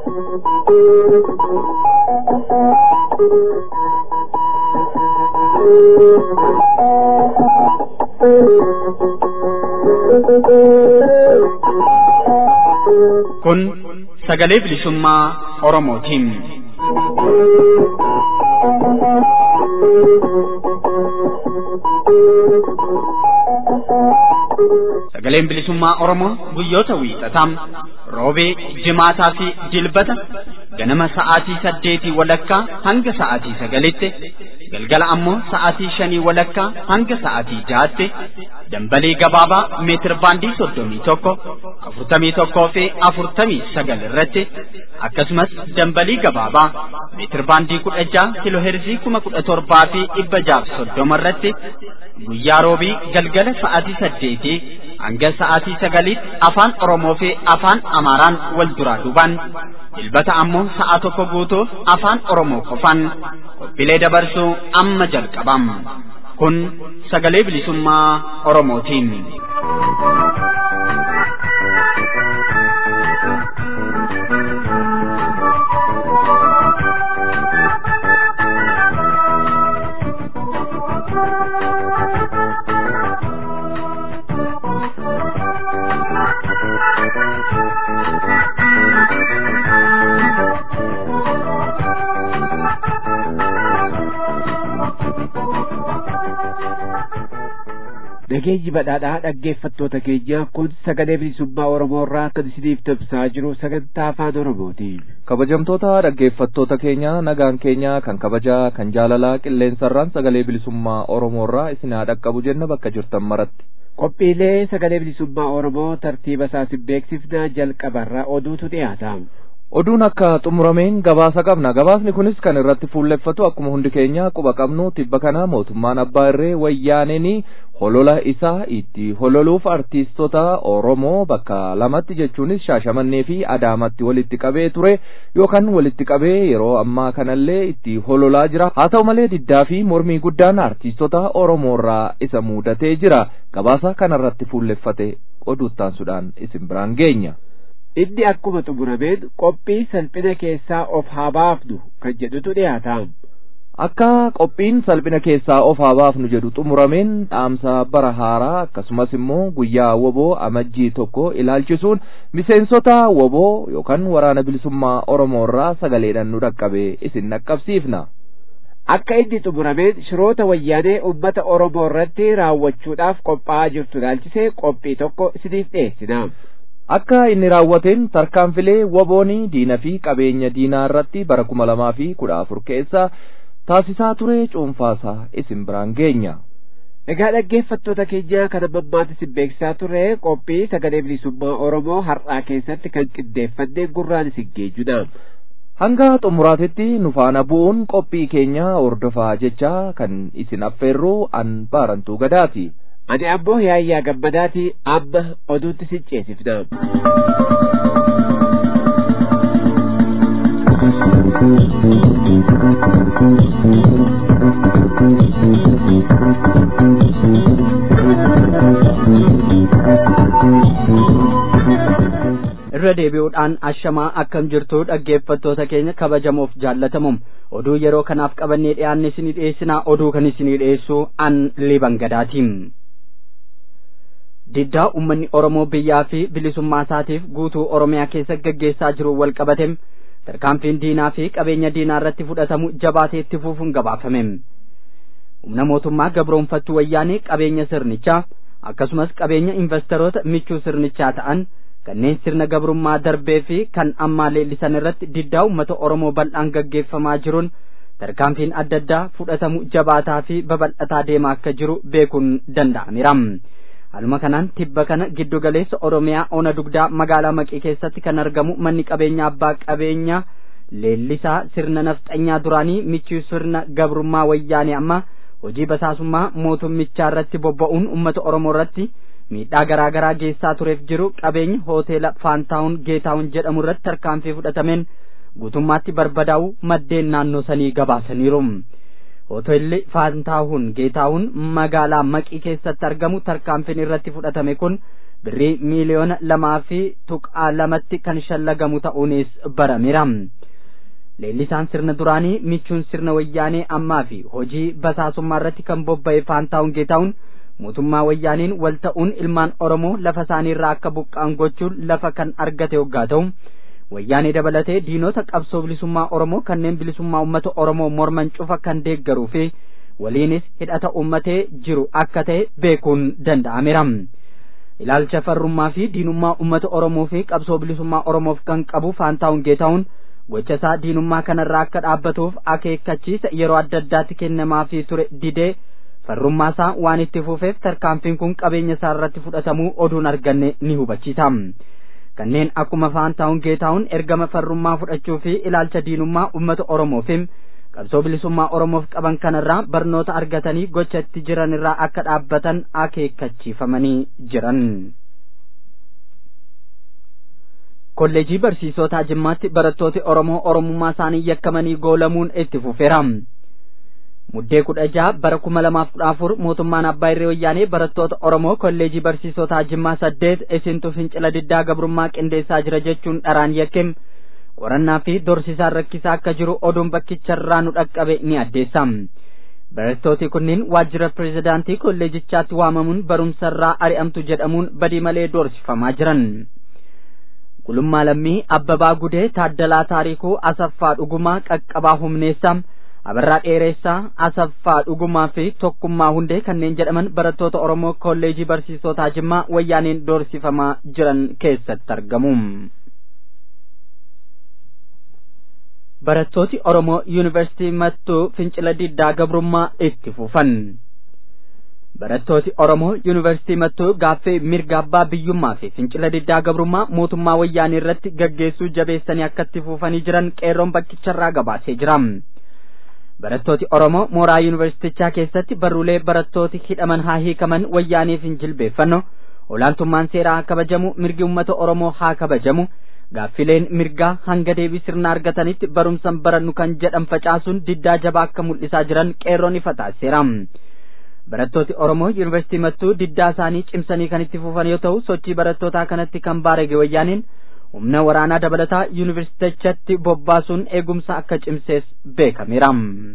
Kun sagalee bilisummaa Oromootiin. Sagaleen bilisummaa Oromoo guyyoota wiixataa roobee, jimaataa fi dilbata ganama sa'aatii saddeetii walakkaa hanga sa'aatii sagalitti galgala ammoo sa'aatii shanii walakkaa hanga sa'aatii jahaatti dambalii gabaabaa meetir baandii soddomii tokko afurtamii tokkoo fi afurtamii sagal irratti akkasumas dambalii gabaabaa meetir baandii kudha jaha kiloheerzii kuma kudha torbaa fi dhibba jaaf soddoma irratti guyyaa roobii galgala sa'aatii saddeetii hanga sa'aatii sagaliitti afaan Oromoo fi afaan Amaaraan wal duraa duubaan dilbata ammoo sa'a tokko guutuuf afaan Oromoo qofaan qophiilee dabarsuu amma jalqabam. Kun sagalee bilisummaa Oromootiin. Nageenyi badhaadhaa dhaggeeffattoota keenya kun sagalee bilisummaa Oromoo irraa kan isiniif tamsaa jiru sagantaa afaan Oromooti. Kabajamtoota dhaggeeffattoota keenya nagaan keenya kan kabajaa kan jaalalaa qilleensarraan sagalee bilisummaa Oromoo irraa isin haa dhaqqabu jenna bakka jirtan maratti. Qophiilee sagalee bilisummaa Oromoo tartiiba isaas hin beeksifnaa jalqabarraa oduutu dhiyaata. Oduun akka xumurameen gabaasa qabna. Gabaasni kunis kan irratti fuulleffatu akkuma hundi keenya quba qabnu tibba kana mootummaan abbaa irree wayyaaneen holola isaa itti hololuuf artiistota Oromoo bakka lamatti jechuunis Shaashamannee fi Adaamatti walitti qabee ture yookaan walitti qabee yeroo ammaa kanallee itti hololaa jira. Haa ta'u malee diddaa fi mormii guddaan artiistota Oromoo irraa isa mudatee jira. Gabaasa kanarratti fuulleffate oduuttaansuudhaan isin biraan geenya. Inni akkuma xumurameen qophii salphina keessaa of haa baafnu kan jedhutu dhiyaata. Akka qophiin salphina keessaa of haa baafnu jedhu xumurameen dhaamsa bara haaraa akkasumas immoo guyyaa woboo amajjii tokko ilaalchisuun miseensota woboo yookaan waraana bilisummaa Oromoo irraa sagaleedhaan nu dhaqqabe isin dhaqqabsiifna. Akka inni xumurameen shiroota wayyaanee uummata Oromoo irratti raawwachuudhaaf qophaa'aa jirtu ilaalchisee qophii tokko isiniif dhiyeessina. Akka inni raawwateen tarkaanfilee woboonii diina fi qabeenya diinaa irratti bara kuma lamaa fi kudha afur keessa taasisaa ture cuunfaasaa isin biraan geenya. Egaa dhaggeeffattoota keenya kan ammammaatti isin beeksisaa turre qophii sagalee bilisummaa Oromoo har'aa keessatti kan qindeeffannee gurraan isin geenyudha. Hanga xumuraatitti nu faana bu'uun qophii keenya hordofaa jecha kan isin affeerru an baarantuu gadaati. Ani ammoo yaayyaa gammadaati amma oduutti sin ceesifna. irra deebi'uudhaan ashamaa akkam jirtu dhaggeeffattoota keenya kabajamoof jaallatamuum oduu yeroo kanaaf qabannee dhiyaanne isinii dhiyeessinaa oduu kan isinii dhiyeessu an liban gadaatiin. diddaa ummanni oromoo biyyaa fi bilisummaa isaatiif guutuu oromiyaa keessa gaggeessaa jiru wal qabatem tarkaanfiin diinaa fi qabeenya diinaa irratti fudhatamu jabaatee itti fufuun gabaafame humna mootummaa gabroonfattuu wayyaanee qabeenya sirnichaa akkasumas qabeenya investoroota michuu sirnichaa ta'an kanneen sirna gabrummaa darbee fi kan ammaa leellisan irratti diddaa ummata oromoo bal'aan gaggeeffamaa jiruun tarkaanfiin adda addaa fudhatamu jabaataa fi babal'ataa deemaa akka jiru beekuun danda'ameera. Haaluma kanaan tibba kana giddu galeessa Oromiyaa ona dugdaa magaalaa Maqii keessatti kan argamu manni qabeenya abbaa qabeenya leellisaa sirna nafxanyaa duraanii michuu sirna gabrummaa wayyaanee amma hojii basaasummaa mootummichaa irratti bobba'uun uummata Oromoo irratti miidhaa garaa garaa geessaa tureef jiru qabeenya hoteela Faantaawun Geetaawun jedhamu irratti tarkaanfii fudhatameen guutummaatti barbadaa'uu maddeen naannoo sanii gabaasaniiru. hoteelli faantaahun geetaahun magaalaa maqii keessatti argamu tarkaanfiin irratti fudhatame kun birrii miiliyoona lamaa fi tuqaa lamatti kan shallagamu ta'uunis barameera. Leellisaan sirna duraanii michuun sirna wayyaanee ammaa fi hojii basaasummaa irratti kan bobba'e faantaa'uun geetaa'uun mootummaa wayyaaniin wal ta'uun ilmaan Oromoo lafa isaanii irraa akka buqqa'an gochuun lafa kan argate hoggaa ta'u wayyaanee dabalatee diinota qabsoo bilisummaa Oromoo kanneen bilisummaa uummata Oromoo morman cufa kan deeggaruu fi waliinis hidhata uummatee jiru akka ta'e beekuun danda'ameera. Ilaalcha farrummaa fi diinummaa uummata Oromoo fi qabsoo bilisummaa Oromoof kan qabu faantaa'uun geetaa'uun gocha isaa diinummaa kanarraa akka dhaabbatuuf akeekkachiisa yeroo adda addaatti kennamaafii ture didee farrummaa isaa waan itti fufeef tarkaanfiin kun qabeenya isaa irratti fudhatamuu oduun arganne ni hubachiisa. Kanneen akkuma faantaa'uun geetaa'uun ergama farrummaa fudhachuu fi ilaalcha diinummaa uummata Oromoo fi qabsoo bilisummaa Oromoof qaban kanarraa barnoota argatanii gocha itti jiran irraa akka dhaabbatan akeekkachiifamanii jiran. kolleejii barsiisotaa jimmaatti barattooti Oromoo Oromummaa isaanii yakkamanii goolamuun itti fufeera. Muddee kudha jaha bara kuma lamaaf kudha afur mootummaan abbaa irree wayyaanee barattoota Oromoo kolleejii barsiisotaa Jimmaa saddeet isintu fincila diddaa gabrummaa qindeessaa jira jechuun dharaan yakkem qorannaa fi dorsisaan rakkisaa akka jiru oduun bakkicharraa nu dhaqqabe ni addeessa. Barattooti kunniin waajjira pirezidaantii kolleejichaatti waamamuun barumsarraa ari'amtu jedhamuun badii malee doorsifamaa jiran. Gulummaa Lammii, Abbabaa Gudee, Taaddalaa Taarikuu, Asaffaa Dhugumaa, Qaqqabaa Humneessaa, Abarraa Dheeressaa, Asaffaa Dhugumaa fi Tokkummaa Hundee kanneen jedhaman barattoota Oromoo kolleejii barsiisotaa Jimmaa wayyaaneen doorsifamaa jiran keessatti argamu. Barattooti Oromoo Yuunivarsiitii Mattuu fincila diddaa gabrummaa itti fufan. Barattooti Oromoo Yuunivarsiitii Mattuu gaaffii mirga abbaa biyyummaa fi fincila diddaa gabrummaa mootummaa wayyaanii irratti gaggeessuu jabeessanii akka itti fufanii jiran qeerroon bakkicharraa gabaasee jira. Barattooti Oromoo mooraa yuunivarsiitichaa keessatti barruulee barattooti hidhaman haa hiikaman wayyaaniif hin jilbeeffanno olaantummaan seeraa haa kabajamu mirgi uummata Oromoo haa kabajamu gaaffileen mirgaa hanga deebii sirna argatanitti barumsan barannu kan jedhan facaasuun diddaa jabaa akka mul'isaa jiran qeerroon ifa taasiseera. Barattooti Oromoo yuunivarsiitii mattuu diddaa isaanii cimsanii kan itti fufan yoo ta'u sochii barattootaa kanatti kan baarage wayyaaniin humna waraanaa dabalataa yuunivarsiitichatti bobbaasuun eegumsa akka cimsees beekameera.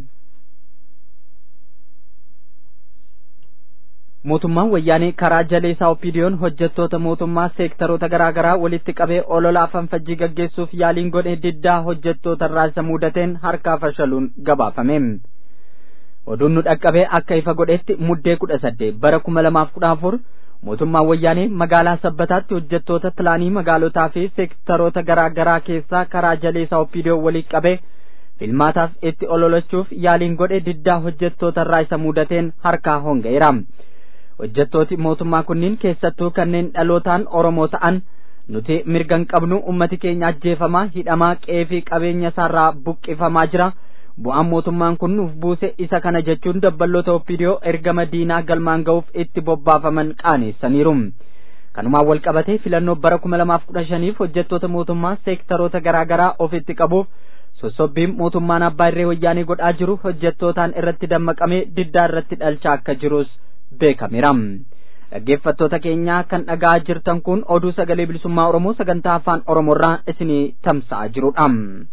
mootummaan wayyaanee karaa jaleesaa opiidiyoon hojjettoota mootummaa seektaroota garaa garaa walitti qabee olola fanfajjii gaggeessuuf yaaliin godhe diddaa hojjettoota irraa isa mudateen harkaa fashaluun gabaafame. oduun nu dhaqqabee akka ifa godhetti muddee kudha saddeet bara kuma lamaaf kudha afur mootummaan wayyaanee magaalaa sabbataatti hojjettoota pilaanii magaalotaa fi seektaroota garaa garaa keessaa karaa jaleesaa opiidiyoo walitti qabee filmaataaf itti ololachuuf yaaliin godhe diddaa hojjettoota irraa isa mudateen harkaa honga'eera. hojjettooti mootummaa kunniin keessattuu kanneen dhalootaan Oromoo ta'an nuti mirgan qabnu ummati keenya ajjeefamaa hidhamaa qe'ee fi qabeenya isaarraa buqqifamaa jira bu'aan mootummaan kun nuuf buuse isa kana jechuun dabballoota opiidiyoo ergama diinaa galmaan ga'uuf itti bobbaafaman qaaneessaniiru. kanumaan wal qabatee filannoo bara kuma lamaaf kudha shaniif hojjettoota mootummaa seektaroota garaa garaa ofitti qabuuf sossobbiin mootummaan abbaa irree wayyaanee godhaa jiru hojjettootaan irratti dammaqamee diddaa irratti dhalchaa akka jirus beekameera. Dhaggeeffattoota keenyaa kan dhaga'aa jirtan kun oduu sagalee bilisummaa Oromoo sagantaa afaan Oromoorraa isinii tamsa'aa jirudha.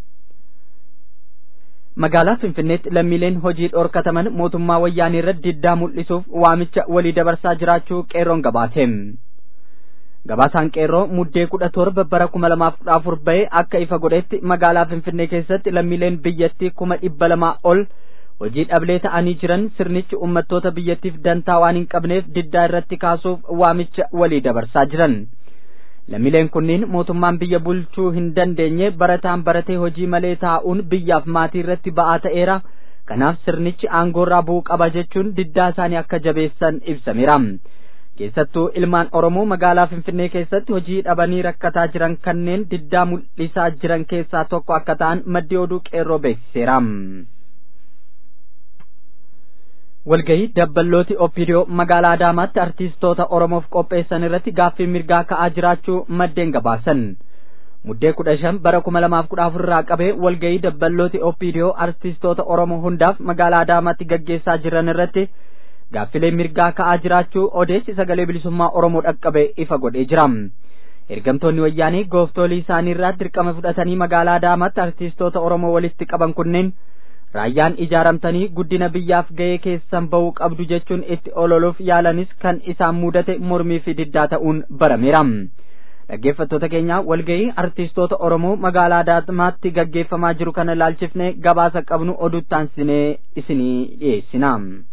Magaalaa Finfinneetti lammiileen hojii dhorkataman mootummaa wayyaanii irratti diddaa mul'isuuf waamicha walii dabarsaa jiraachuu qeerroon gabaate. Gabaasaan qeerroo muddee kudha torba bara kuma lamaaf kudha afur ba'e akka ifa godhetti magaalaa Finfinnee keessatti lammiileen biyyattii kuma dhibba lamaa ol hojii dhablee ta'anii jiran sirnichi uummattoota biyyattiif dantaa waan hin qabneef diddaa irratti kaasuuf waamicha walii dabarsaa jiran. Lammiileen kunniin mootummaan biyya bulchuu hin dandeenye barataan baratee hojii malee taa'uun biyyaaf maatii irratti ba'aa ta'eera. Kanaaf sirnichi aangoorraa bu'uu qaba jechuun diddaa isaanii akka jabeessan ibsameera. Keessattuu ilmaan Oromoo magaalaa Finfinnee keessatti hojii dhabanii rakkataa jiran kanneen diddaa mul'isaa jiran keessaa tokko akka ta'an maddi oduu qeerroo beeksiseera. walgahii dabballooti opiidiyoo magaalaa Adaamaatti artiistoota Oromoof qopheessan irratti gaaffii mirgaa ka'aa jiraachuu maddeen gabaasan. Muddee kudha shan bara kuma lamaaf kudha afur irraa qabee walgahii dabballooti opiidiyoo artiistoota Oromoo hundaaf magaalaa Adaamaatti gaggeessaa jiran irratti gaaffilee mirgaa ka'aa jiraachuu odeessi sagalee bilisummaa oromoo dhaqqabe ifa godhee jira ergamtoonni wayyaanii gooftolii isaanii irraa dirqama fudhatanii magaalaa adaamaatti artiistoota oromoo walitti qaban kunneen raayyaan ijaaramtanii guddina biyyaaf ga'ee keessan ba'uu qabdu jechuun itti ololuuf yaalanis kan isaan mudate mormii fi diddaa ta'uun barameera dhaggeeffattoota keenya walga'ii artiistoota oromoo magaalaa adaamaatti gaggeeffamaa jiru kana ilaalchifne gabaasa qabnu oduuttaansinee isinii dhiyeessina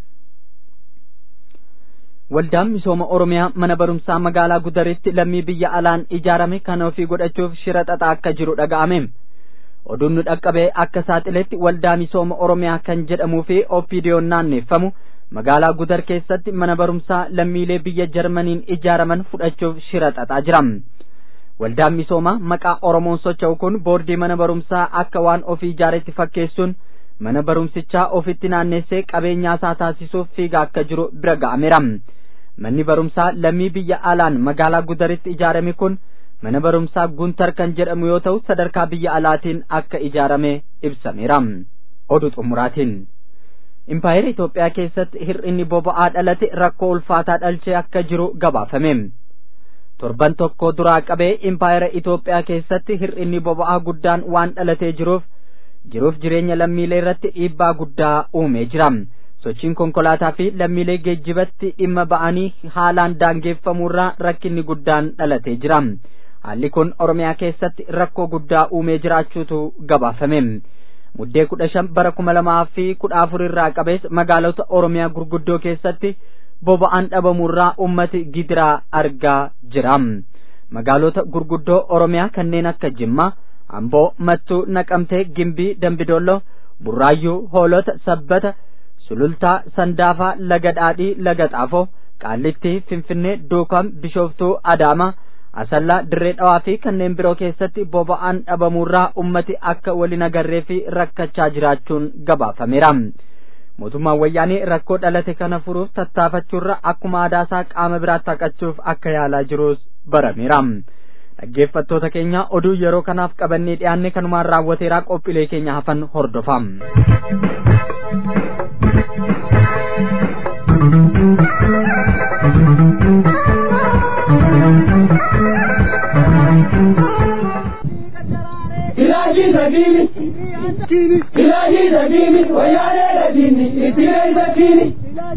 waldaan misooma oromiyaa mana barumsaa magaalaa gudaritti lammii biyya alaan ijaarame kan ofii godhachuuf shira xaxaa akka jiru dhaga'ame oduun nu dhaqqabee akka saaxiletti waldaa misooma oromiyaa kan jedhamuu fi oppiidiyoon naanneeffamu magaalaa gudar keessatti mana barumsaa lammiilee biyya jarmaniin ijaaraman fudhachuuf shira xaxaa jira waldaan misoomaa maqaa oromoon socho'u kun boordii mana barumsaa akka waan ofii ijaaretti fakkeessuun mana barumsichaa ofitti naannessee qabeenyaa isaa taasisuuf fiigaa akka jiru bira ga'ameera manni barumsaa lammii biyya alaan magaalaa gudaritti ijaarame kun mana barumsaa guntar kan jedhamu yoo ta'u sadarkaa biyya alaatiin akka ijaarame ibsameera oduu xumuraatiin impaayera Itoophiyaa keessatti hir'inni boba'aa dhalate rakkoo ulfaataa dhalchee akka jiru gabaafame torban tokko duraa qabee impaayera Itoophiyaa keessatti hir'inni boba'aa guddaan waan dhalatee jiruuf jiruuf jireenya lammiilee irratti dhiibbaa guddaa uumee jira sochiin konkolaataa fi lammiilee geejjibatti dhimma ba'anii haalaan daangeffamuurraa rakkinni guddaan dhalatee jira haalli kun oromiyaa keessatti rakkoo guddaa uumee jiraachuutu gabaafame muddee kudha shan bara kuma lamaa fi kudha afur irraa qabees magaalota oromiyaa gurguddoo keessatti boba'aan dhabamuurraa ummati gidiraa argaa jira magaalota gurguddoo oromiyaa kanneen akka jimmaa amboo mattuu naqamtee gimbii dambidoollo burraayyuu hoolota sabbata sulultaa sandaafaa laga dhaadhii laga xaafoo qaallittii finfinnee duukam bishooftuu adaama asallaa dirree dhawaa fi kanneen biroo keessatti boba'aan dhabamuurraa ummati akka waliin agarree fi rakkachaa jiraachuun gabaafameera mootummaan wayyaanii rakkoo dhalate kana furuuf tattaafachuurra akkuma aadaasaa qaama biraatti haqachuuf akka yaalaa jirus barameera dhaggeeffattoota keenya oduu yeroo kanaaf qabannee dhiyaanne kanumaan raawwateeraa qophiilee keenya hafan hordofaa Ilahi sakini, ilahi sakini, wayane sakini, itire sakini.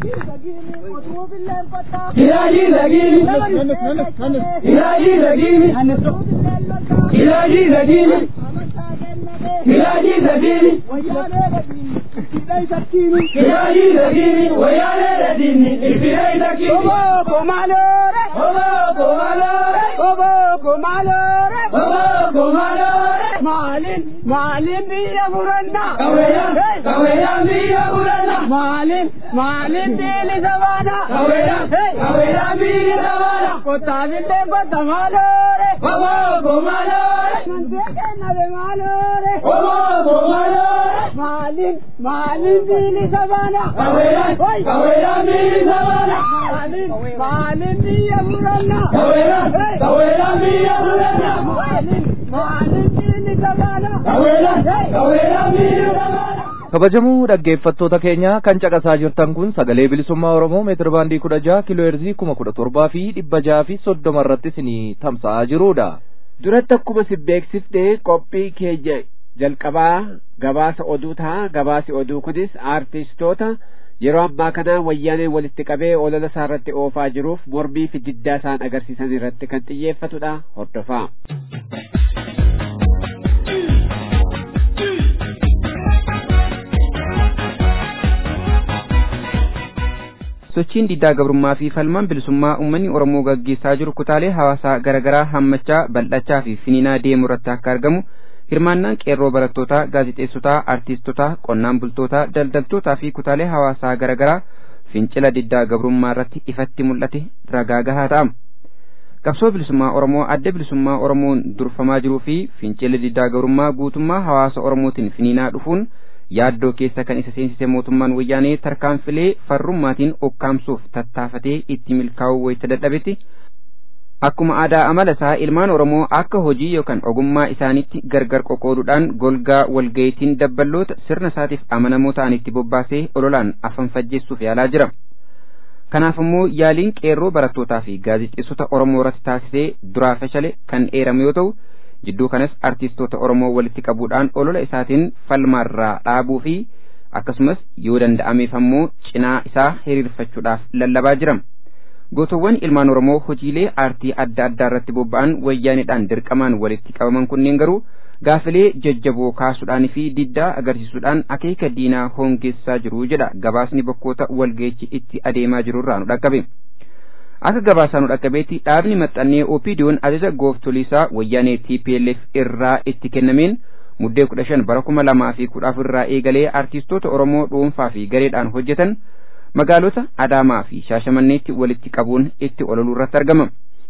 Ilahi sakini, ilahi sakini, ilahi sakini, ilahi sakini. Ilahi sakini, wayane sakini, itire sakini. Obo komalore, obo komalore, obo komalore, obo komalore. Malin, malin biya muranna. Kaweya, kaweya biya muranna. Malin, malin dili sabana. Kaweya, kaweya biya sabana. Kota bille kota malore. Obo komalore. Manteke nabe malore. Obo komalore. Malin, malin dili sabana. Kaweya, kaweya biya sabana. Malin, malin biya muranna. Kaweya, kaweya biya muranna. Malin, malin dili sabana. Kaweya, kaweya biya sabana. kabajamoo dhaggeeffattoota keenya kan caqasaa jirtan kun sagalee bilisummaa oromoo meetir baandii kudha jaha kiloo heerzii kuma kudha torbaa fi dhibba jaha fi soddoma irratti isinii tamsa'aa jirudha. duratti akkuma si beeksifne qophii keenya jalqabaa gabaasa oduu ta'a gabaasi oduu kunis aartistoota yeroo ammaa kana wayyaanee walitti qabee olola isaa irratti oofaa jiruuf mormii fi diddaa isaan agarsiisan irratti kan xiyyeeffatudha hordofaa. sochiin diddaa gabrummaa fi falmaan bilisummaa uummanni oromoo gaggeessaa jiru kutaalee hawaasaa garaagaraa hammachaa bal'achaa fi finiinaa deemu irratti akka argamu hirmaannaan qeerroo barattootaa gaazixeessotaa artiistotaa qonnaan bultootaa daldaltootaa fi kutaalee hawaasaa garaagaraa fincila diddaa gabrummaa irratti ifatti mul'ate ragaa gahaa ta'a. qabsoo bilisummaa oromoo adda bilisummaa oromoon durfamaa jiruu fi fincila diddaa gabrummaa guutummaa hawaasa oromootiin finiinaa dhufuun yaaddoo keessa kan isa seensise mootummaan wayyaanee tarkaanfilee farrummaatiin okkaamsuuf tattaafatee itti milkaa'uu wayita dadhabetti akkuma aadaa amala isaa ilmaan oromoo akka hojii yookaan ogummaa isaanitti gargar qoqooduudhaan golgaa walgayitiin dabballoota sirna isaatiif amanamoo ta'anitti bobbaasee ololaan afan fajjeessuuf yaalaa jira. kanaaf immoo yaaliin qeerroo barattootaa fi gaazexeessota oromoo irratti taasisee duraa fashale kan eerame yoo ta'u jidduu kanas artiistoota oromoo walitti qabuudhaan olola isaatiin falmaarraa dhaabuu fi akkasumas yoo danda'ameef ammoo cinaa isaa hiriirfachuudhaaf lallabaa jira gootowwan ilmaan oromoo hojiilee aartii adda addaa irratti bobba'an wayyaanidhaan dirqamaan walitti qabaman kunneen garuu gaafilee jajjaboo kaasuudhaan fi diddaa agarsiisuudhaan akeeka diinaa hoongeessaa jiru jedha gabaasni bakkoota walgeechi itti adeemaa jirurraa nu dhaqqabe. akka gabaasaa nu dhaqqabeetti dhaabni maxxannee opiidiyoon ajaja gooftoliisaa wayyaanee TPLF irraa itti kennameen muddee kudha shan bara kuma lamaa fi kudha afur irraa eegalee artiistoota Oromoo dhuunfaa fi gareedhaan hojjetan magaalota Adaamaa fi Shaashamanneetti walitti qabuun itti ololuu irratti argama.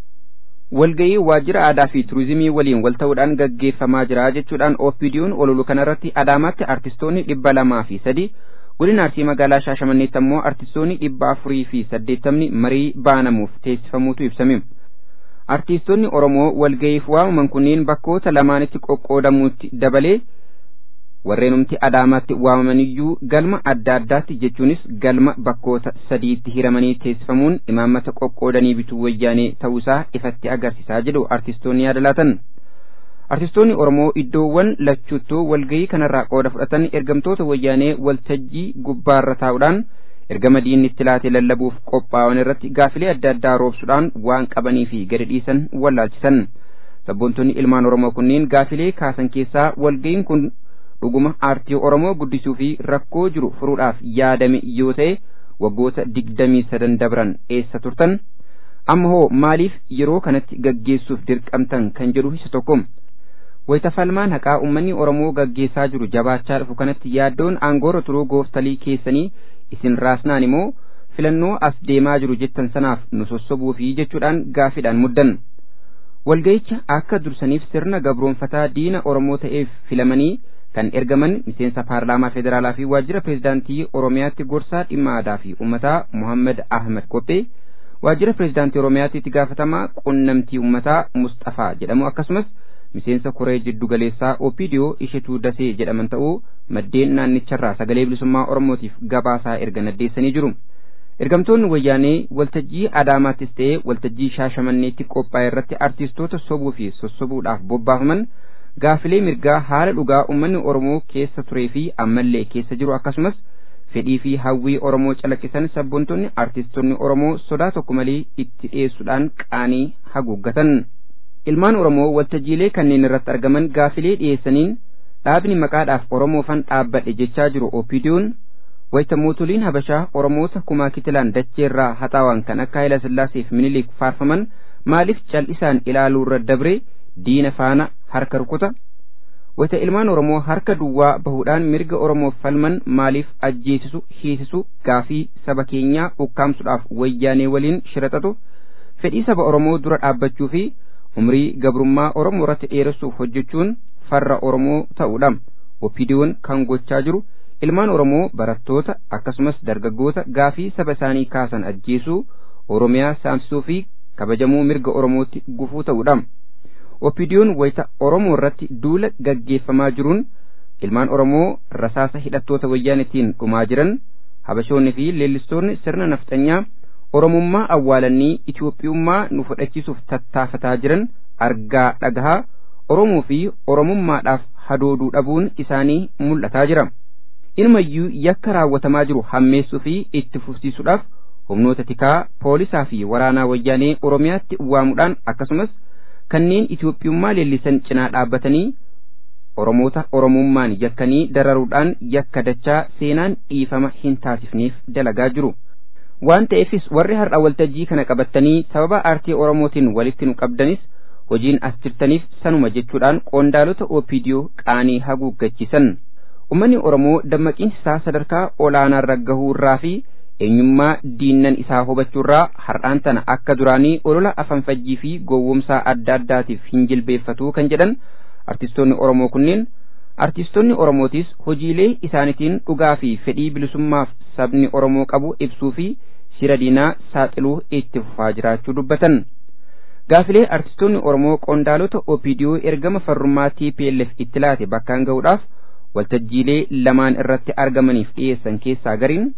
Walgayii waajjira aadaa fi turizimii waliin wal ta'uudhaan gaggeeffamaa jira jechuudhaan opiidiyoon ololu kanarratti Adaamaatti artistoonni dhibba lamaa fi sadi godina arsii magaalaa shaashamanneetti ammoo artistoonni dhibba afurii fi saddeettamni marii baanamuuf teessifamuutu ibsame artistoonni oromoo walga'iif waamaman kunneen bakkoota lamaanitti qoqqoodamuutti dabalee warreenumti adaamaatti waamamaniyyuu galma adda addaatti jechuunis galma bakkoota sadiitti hiramanii teessifamuun imaammata qoqqoodanii bituu wayyaanee ta'uusaa ifatti agarsiisaa jedhu artistoonni yaada laatan. artistoonni oromoo iddoowwan lachuuttoo walgayii kanarraa qooda fudhatan ergamtoota wayyaanee waltajjii gubbaarra taa'uudhaan ergama diinni itti laate lallabuuf qophaa'an irratti gaafilee adda addaa roobsuudhaan waan qabanii fi gadi dhiisan wallaalchisan sabboontonni ilmaan oromoo kunneen gaafilee kaasan keessaa walgayiin kun dhuguma aartii oromoo guddisuu fi rakkoo jiru furuudhaaf yaadame yoo ta'e waggoota digdamii sadan dabran eessa turtan amma hoo maaliif yeroo kanatti gaggeessuuf dirqamtan kan jedhu isa tokko wayitafalmaan haqaa ummanni oromoo gaggeessaa jiru jabaachaa dhufu kanatti yaaddoon aangoorra turuu gooftalii keessanii isin raasnaan immoo filannoo as deemaa jiru jettan sanaaf nu sossobuu fi jechuudhaan gaafiidhaan muddan walgayicha akka dursaniif sirna gabroonfataa diina oromoo ta'eef filamanii kan ergaman miseensa paarlaamaa federaalaa fi waajjira pireezidaantii oromiyaatti gorsaa dhimma aadaa fi ummataa muhammad ahmed kophee waajjira pireezidaantii oromiyaatti itti gaafatamaa qunnamtii ummataa mustafaa jedhamu akkasumas miseensa koree jiddu galeessaa opiidiyoo ishetuu dasee jedhaman ta'uu maddeen naannicharraa sagalee bilisummaa oromootiif gabaasaa erga naddeessanii jiru ergamtoonni wayyaanee waltajjii adaamaattis ta'ee waltajjii shaashamanneetti qophaa'e irratti artiistoota sobuu fi sossobuudhaaf bobbaafaman gaafilee mirgaa haala dhugaa ummanni oromoo keessa turee fi ammallee keessa jiru akkasumas fedhii fi hawwii oromoo calaqqisan sabboontonni artiistonni oromoo sodaa tokko malee itti dhiyeessuudhaan qaanii haguuggatan. ilmaan oromoo waltajjiilee kanneen irratti argaman gaafilee dhiyeessaniin dhaabni maqaadhaaf oromoofan dhaabbadhe jechaa jiru opiidiyoon wayita mootoliin habashaa oromoota kumaa kitilaan dacheerraa haxaawan kan akka hayila sillaaseef minilik faarfaman maaliif cal'isaan ilaaluurra dabre diina faana harka rukuta wayita ilmaan oromoo harka duwwaa bahuudhaan mirga oromoof falman maaliif ajjeesisu hiisisu gaafii saba keenyaa ukkaamsuudhaaf wayyaanee waliin shiraxatu fedhii saba oromoo dura dhaabbachuu fi umrii gabrummaa oromoo irratti dheeressuuf hojjechuun farra oromoo ta'uudha opiidiyoon kan gochaa jiru ilmaan oromoo barattoota akkasumas dargaggoota gaafii saba isaanii kaasan ajjeesuu oromiyaa saamsisuu fi kabajamuu mirga oromootti gufuu ta'uudha opiidiyoon wayita oromoo irratti duula gaggeeffamaa jiruun ilmaan oromoo rasaasa hidhattoota wayyaanitiin dhumaa jiran habashoonni fi leellistoonni sirna nafxanyaa oromummaa awwaalanii Itoophiyummaa nu fudhachiisuuf tattaafataa jiran argaa dhagahaa Oromoo fi Oromummaadhaaf hadooduu dhabuun isaanii mul'ataa jira. Inumayyuu yakka raawwatamaa jiru hammeessuu fi itti fufsiisuudhaaf humnoota tikaa poolisaa fi waraanaa wayyaanee Oromiyaatti waamuudhaan akkasumas kanneen Itoophiyummaa leellisan cinaa dhaabbatanii Oromoota Oromummaan yakkanii dararuudhaan yakka dachaa seenaan dhiifama hin taasifneef dalagaa jiru. waan ta'eefis warri har'a waltajjii kana qabattanii sababa aartii oromootiin walitti nu qabdanis hojiin as jirtaniif sanuma jechuudhaan qondaalota opiidiyoo qaanii haguuggachiisan ummanni oromoo dammaqiinsi isaa sadarkaa olaanaarra gahuurraa fi eenyummaa diinnan isaa hubachuurraa har'aan tana akka duraanii olola afanfajjii fi gowwomsaa adda addaatiif hin jilbeeffatuu kan jedhan artistoonni oromoo kunneen artistoonni oromootis hojiilee isaanitiin dhugaa fi fedhii bilisummaaf sabni oromoo qabu ibsuu fi sira diinaa saaxiluu itti fufaa jiraachuu dubbatan gaafilee artistoonni oromoo qondaalota opiidiyoo ergama farrummaa tplf itti laate bakkaan ga'uudhaaf waltajjiilee lamaan irratti argamaniif dhiyeessan keessaa gariin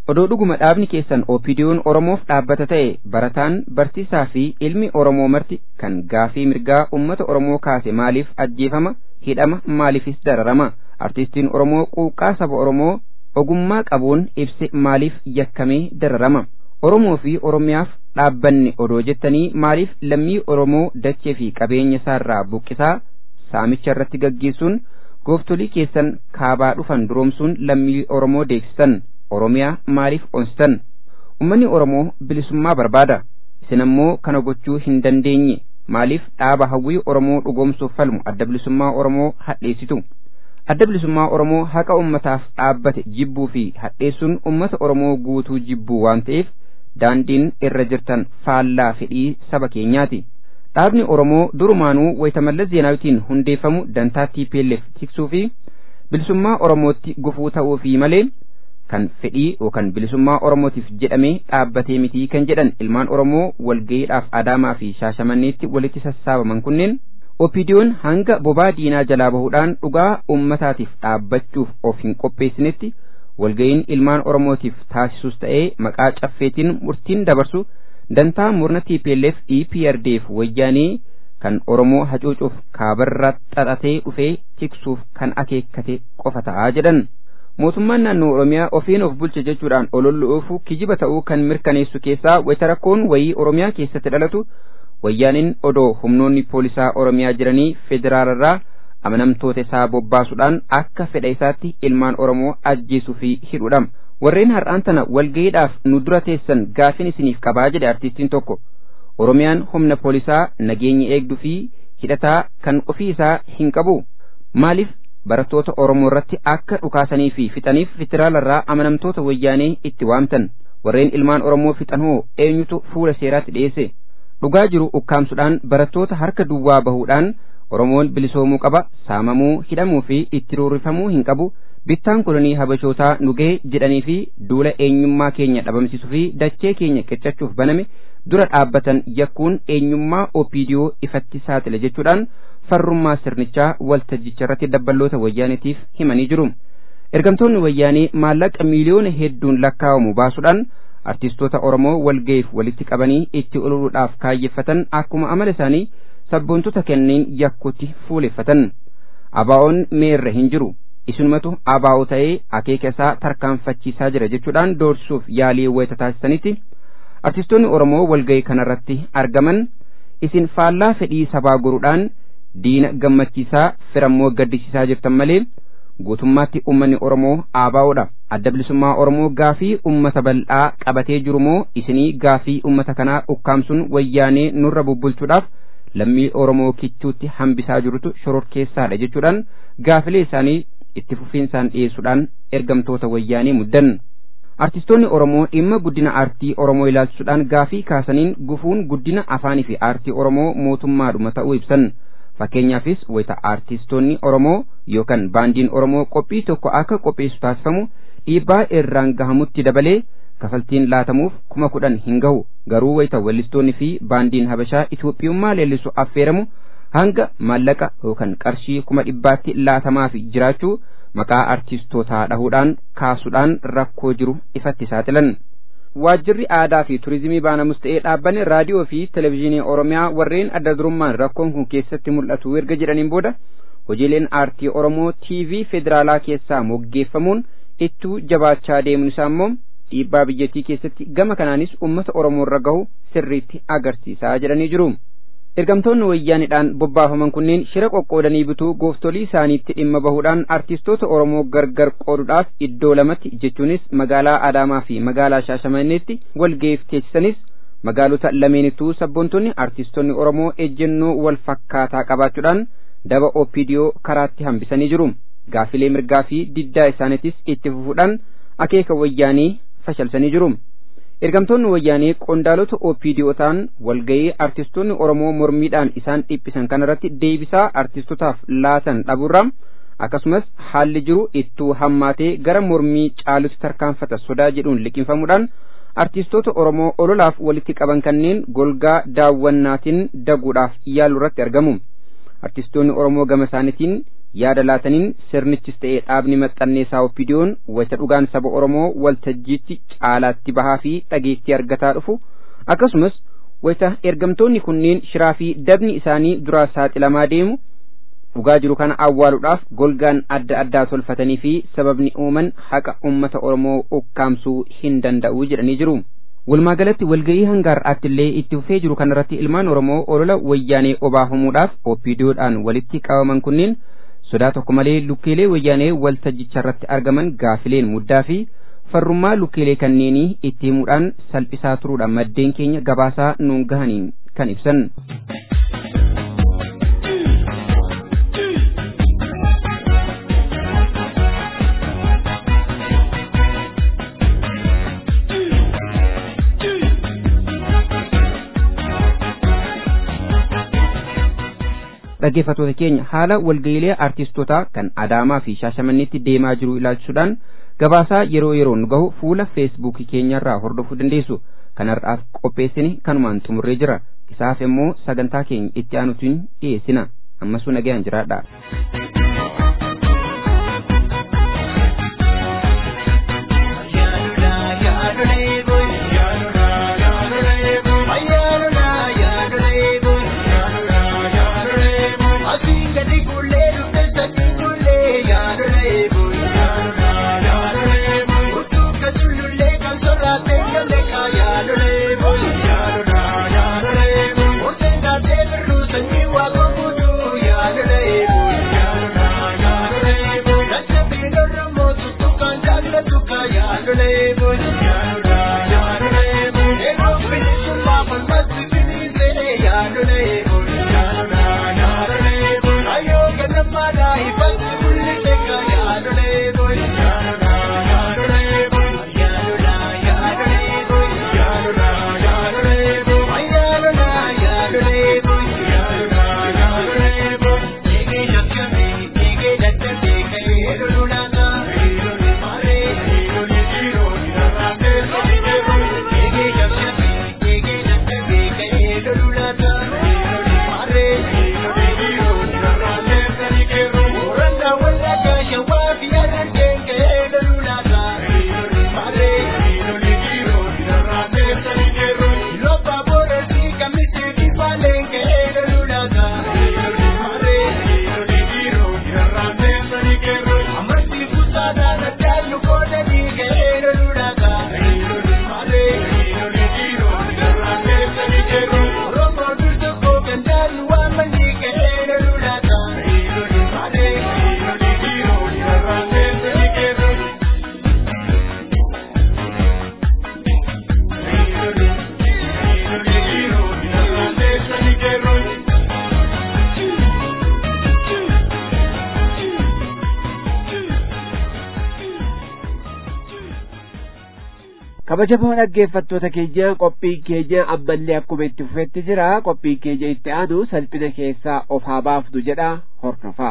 odoo dhuguma dhaabni keessan opidiyoon oromoof dhaabbata ta'e barataan barsiisaa fi ilmi oromoo marti kan gaafii mirgaa ummata oromoo kaase maaliif ajjeefama hidhama maaliifis dararama artistiin oromoo quuqqaa saba oromoo ogummaa qabuun ibse maaliif yakkamee dararama oromoo fi oromiyaaf dhaabbanni odoo jettanii maaliif lammii oromoo dachee fi qabeenya isaarraa buqqisaa saamicha irratti gaggeessuun gooftolii keessan kaabaa dhufan duroomsuun lammii oromoo deeksisan oromiyaa maaliif onsitan ummanni oromoo bilisummaa barbaada isin ammoo kana gochuu hin dandeenye maaliif dhaaba hawwii oromoo dhugoomsuuf falmu adda bilisummaa oromoo hadheessitu adda bilisummaa oromoo haqa ummataaf dhaabbate jibbuu fi hadheessuun ummata oromoo guutuu jibbuu waan ta'eef daandiin irra jirtan faallaa fedhii saba keenyaati dhaabni oromoo durumaanuu wayitamallas zeenaawitiin hundeeffamu dantaa TPLF tiksuu fi bilisummaa oromootti gufuu ta'uu fi malee kan fedhii yookaan bilisummaa oromootiif jedhamee dhaabbatee mitii kan jedhan ilmaan oromoo walgayiidhaaf adaamaa fi shaashamanneetti walitti sassaabaman kunneen opidiyoon hanga bobaa diinaa jalaa bahuudhaan dhugaa ummataatiif dhaabbachuuf of hin qopheessinetti walgayiin ilmaan oromootiif taasisus ta'ee maqaa caffeetiin murtiin dabarsu dantaa murna TPLF EPRDF wayyaanee kan oromoo hacuucuuf kaabarraa xaxatee dhufee tiksuuf kan akeekkate qofa ta'aa jedhan. mootummaan naannoo oromiyaa ofiin of bulche jechuudhaan olollu'uufu kijiba ta'uu kan mirkaneessu keessaa wayita rakkoon wayii oromiyaa keessatti dhalatu wayyaaniin odoo humnoonni poolisaa oromiyaa jiranii federaalarraa amanamtoota isaa bobbaasuudhaan akka fedha isaatti ilmaan oromoo ajjeesuu fi hidhuudha warreen har'aan tana walgayiidhaaf nu dura teessan gaafin isiniif qabaa jedhe artistiin tokko oromiyaan humna poolisaa nageenya eegduu fi hidhataa kan ofii isaa hin qabu maaliif barattoota Oromoo irratti akka dhukaasanii fi fixaniif federaalarraa amanamtoota wayyaanee itti waamtan warreen ilmaan Oromoo fixan hoo eenyutu fuula seeraatti dhiyeesse dhugaa jiru ukkaamsuudhaan barattoota harka duwwaa bahuudhaan Oromoon bilisoomuu qaba saamamuu hidhamuu fi itti roorrifamuu hin qabu bittaan kolonii habashootaa nu gahe jedhanii fi duula eenyummaa keenya dhabamsiisuu fi dachee keenya qiccachuuf baname dura dhaabbatan yakkuun eenyummaa opiidiyoo ifatti saaxile jechuudhaan farrummaa sirnichaa waltajjicha irratti dabballoota wayyaanetiif himanii jiru. Ergamtoonni wayyaanee maallaqa miiliyoona hedduun lakkaa'amu baasuudhaan artistoota Oromoo walga'iif walitti qabanii itti olooluudhaaf kaayyeffatan akkuma amala isaanii sabboontota kenneen yakkutti fuuleffatan. Abaa'oon meerra hin jiru. Isinumatu abaa'oo ta'ee akeeka isaa tarkaanfachiisaa jira jechuudhaan doorsisuuf yaalii wayita taasisanitti artistoonni Oromoo walga'ii kanarratti argaman isin faallaa fedhii sabaa goruudhaan diina gammachiisaa firammoo gaddisiisaa jirtan malee guutummaatti ummanni Oromoo aabaa'oodha. Adda bilisummaa Oromoo gaafii ummata bal'aa qabatee jiru moo isinii gaafii ummata kanaa ukkaamsuun wayyaanee nurra bubbulchuudhaaf lammii Oromoo kichuutti hambisaa jirutu shororkeessaadha jechuudhaan gaafilee isaanii itti fufiinsaan dhiyeessuudhaan ergamtoota wayyaanee muddan. Artistoonni Oromoo dhimma guddina aartii Oromoo ilaalchisuudhaan gaafii kaasaniin gufuun guddina afaanii fi aartii Oromoo mootummaadhuma ta'uu ibsan. Fakkeenyaafis wayita aartistoonni Oromoo yookaan baandiin Oromoo qophii tokko akka qopheessu taasifamu dhiibbaa irraan gahamutti dabalee kafaltiin laatamuuf kuma kudhan hin gahu garuu wayita wallistoonni fi baandiin Habashaa Itoophiyummaa leellisu affeeramu hanga maallaqa yookaan qarshii kuma dhibbaatti laatamaaf jiraachuu maqaa artistootaa dhahuudhaan kaasuudhaan rakkoo jiru ifatti saaxilan. Waajjirri aadaa fi turizimii baanamus ta'ee dhaabbanni raadiyoo fi televezyiinii Oromiyaa warreen adda durummaan rakkoon kun keessatti mul'atu erga jedhaniin booda hojiileen aartii Oromoo TV federaalaa keessaa moggeeffamuun ittuu jabaachaa deemuun isaa immoo dhiibbaa biyyattii keessatti gama kanaanis uummata Oromoo irra gahu sirriitti agarsiisaa jedhanii jiru. Ergamtoonni wayyaanidhaan bobbaafaman kunneen shira qoqqoodanii bituu gooftolii isaaniitti dhimma bahuudhaan artistoota Oromoo gargar qooduudhaaf iddoo lamatti jechuunis magaalaa Adaamaa fi magaalaa Shaashamanneetti walga'iif teessisanis magaalota lameenittuu sabboontonni artistoonni Oromoo ejjennoo wal fakkaataa qabaachuudhaan daba OPDO karaatti hambisanii jiru. Gaafilee mirgaa fi diddaa isaaniitis itti fufuudhaan akeeka wayyaanii fashalsanii jiru. ergamtoonni wayyaanee qondaalota OPDOtaan walga'ii artistoonni Oromoo mormiidhaan isaan dhiphisan kanarratti deebisaa artistotaaf laatan dhabuurraa akkasumas haalli jiru ittuu hammaatee gara mormii caalutti tarkaanfata sodaa jedhuun liqinfamuudhaan artistoota Oromoo ololaaf walitti qaban kanneen golgaa daawwannaatiin daguudhaaf yaalu irratti argamu. Artistoonni Oromoo gama isaaniitiin yaada laataniin sirnichis ta'ee dhaabni maxxanneessaa oppidiyoon waca dhugaan saba oromoo waltajjiitti caalaatti bahaa fi dhageettii argataa dhufu akkasumas waca ergamtoonni kunneen shiraa fi dabni isaanii duraa saaxilamaa deemu dhugaa jiru kana awwaaluudhaaf golgaan adda addaa tolfatanii fi sababni uuman haqa ummata oromoo ukkaamsuu hin danda'u jedhanii jiru. Walumaagalatti walga'ii hanga har'aatti illee itti fufee jiru kanarratti ilmaan oromoo olola wayyaanee obaafumuudhaaf oppiidiyoodhaan walitti qabaman kunneen sodaa tokko malee lukkeelee wayyaanee waltajjicha irratti argaman gaafileen muddaa fi farrummaa lukkeelee kanneenii itti himuudhaan salphisaa turuudhaan maddeen keenya gabaasaa nuun gahaniin kan ibsan. dhaggeeffattoota keenya haala walga'iilee aartistootaa kan adaamaa fi shaashamanneetti deemaa jiru ilaalchisuudhaan gabaasaa yeroo yeroon gahu fuula feesbuukii keenyarraa hordofuu dandeessu kan har'aaf qopheessine kanumaan xumurree jira isaaf immoo sagantaa keenya itti aanutiin dhiyeessina ammasuu nagayaan jiraadha. kabajamoo dhaggeeffattoota keenya qophiin keenya ammallee akkuma itti fufetti jira qophiin keenya itti aanu salphina keessaa of haa baafnu jedha hordofaa.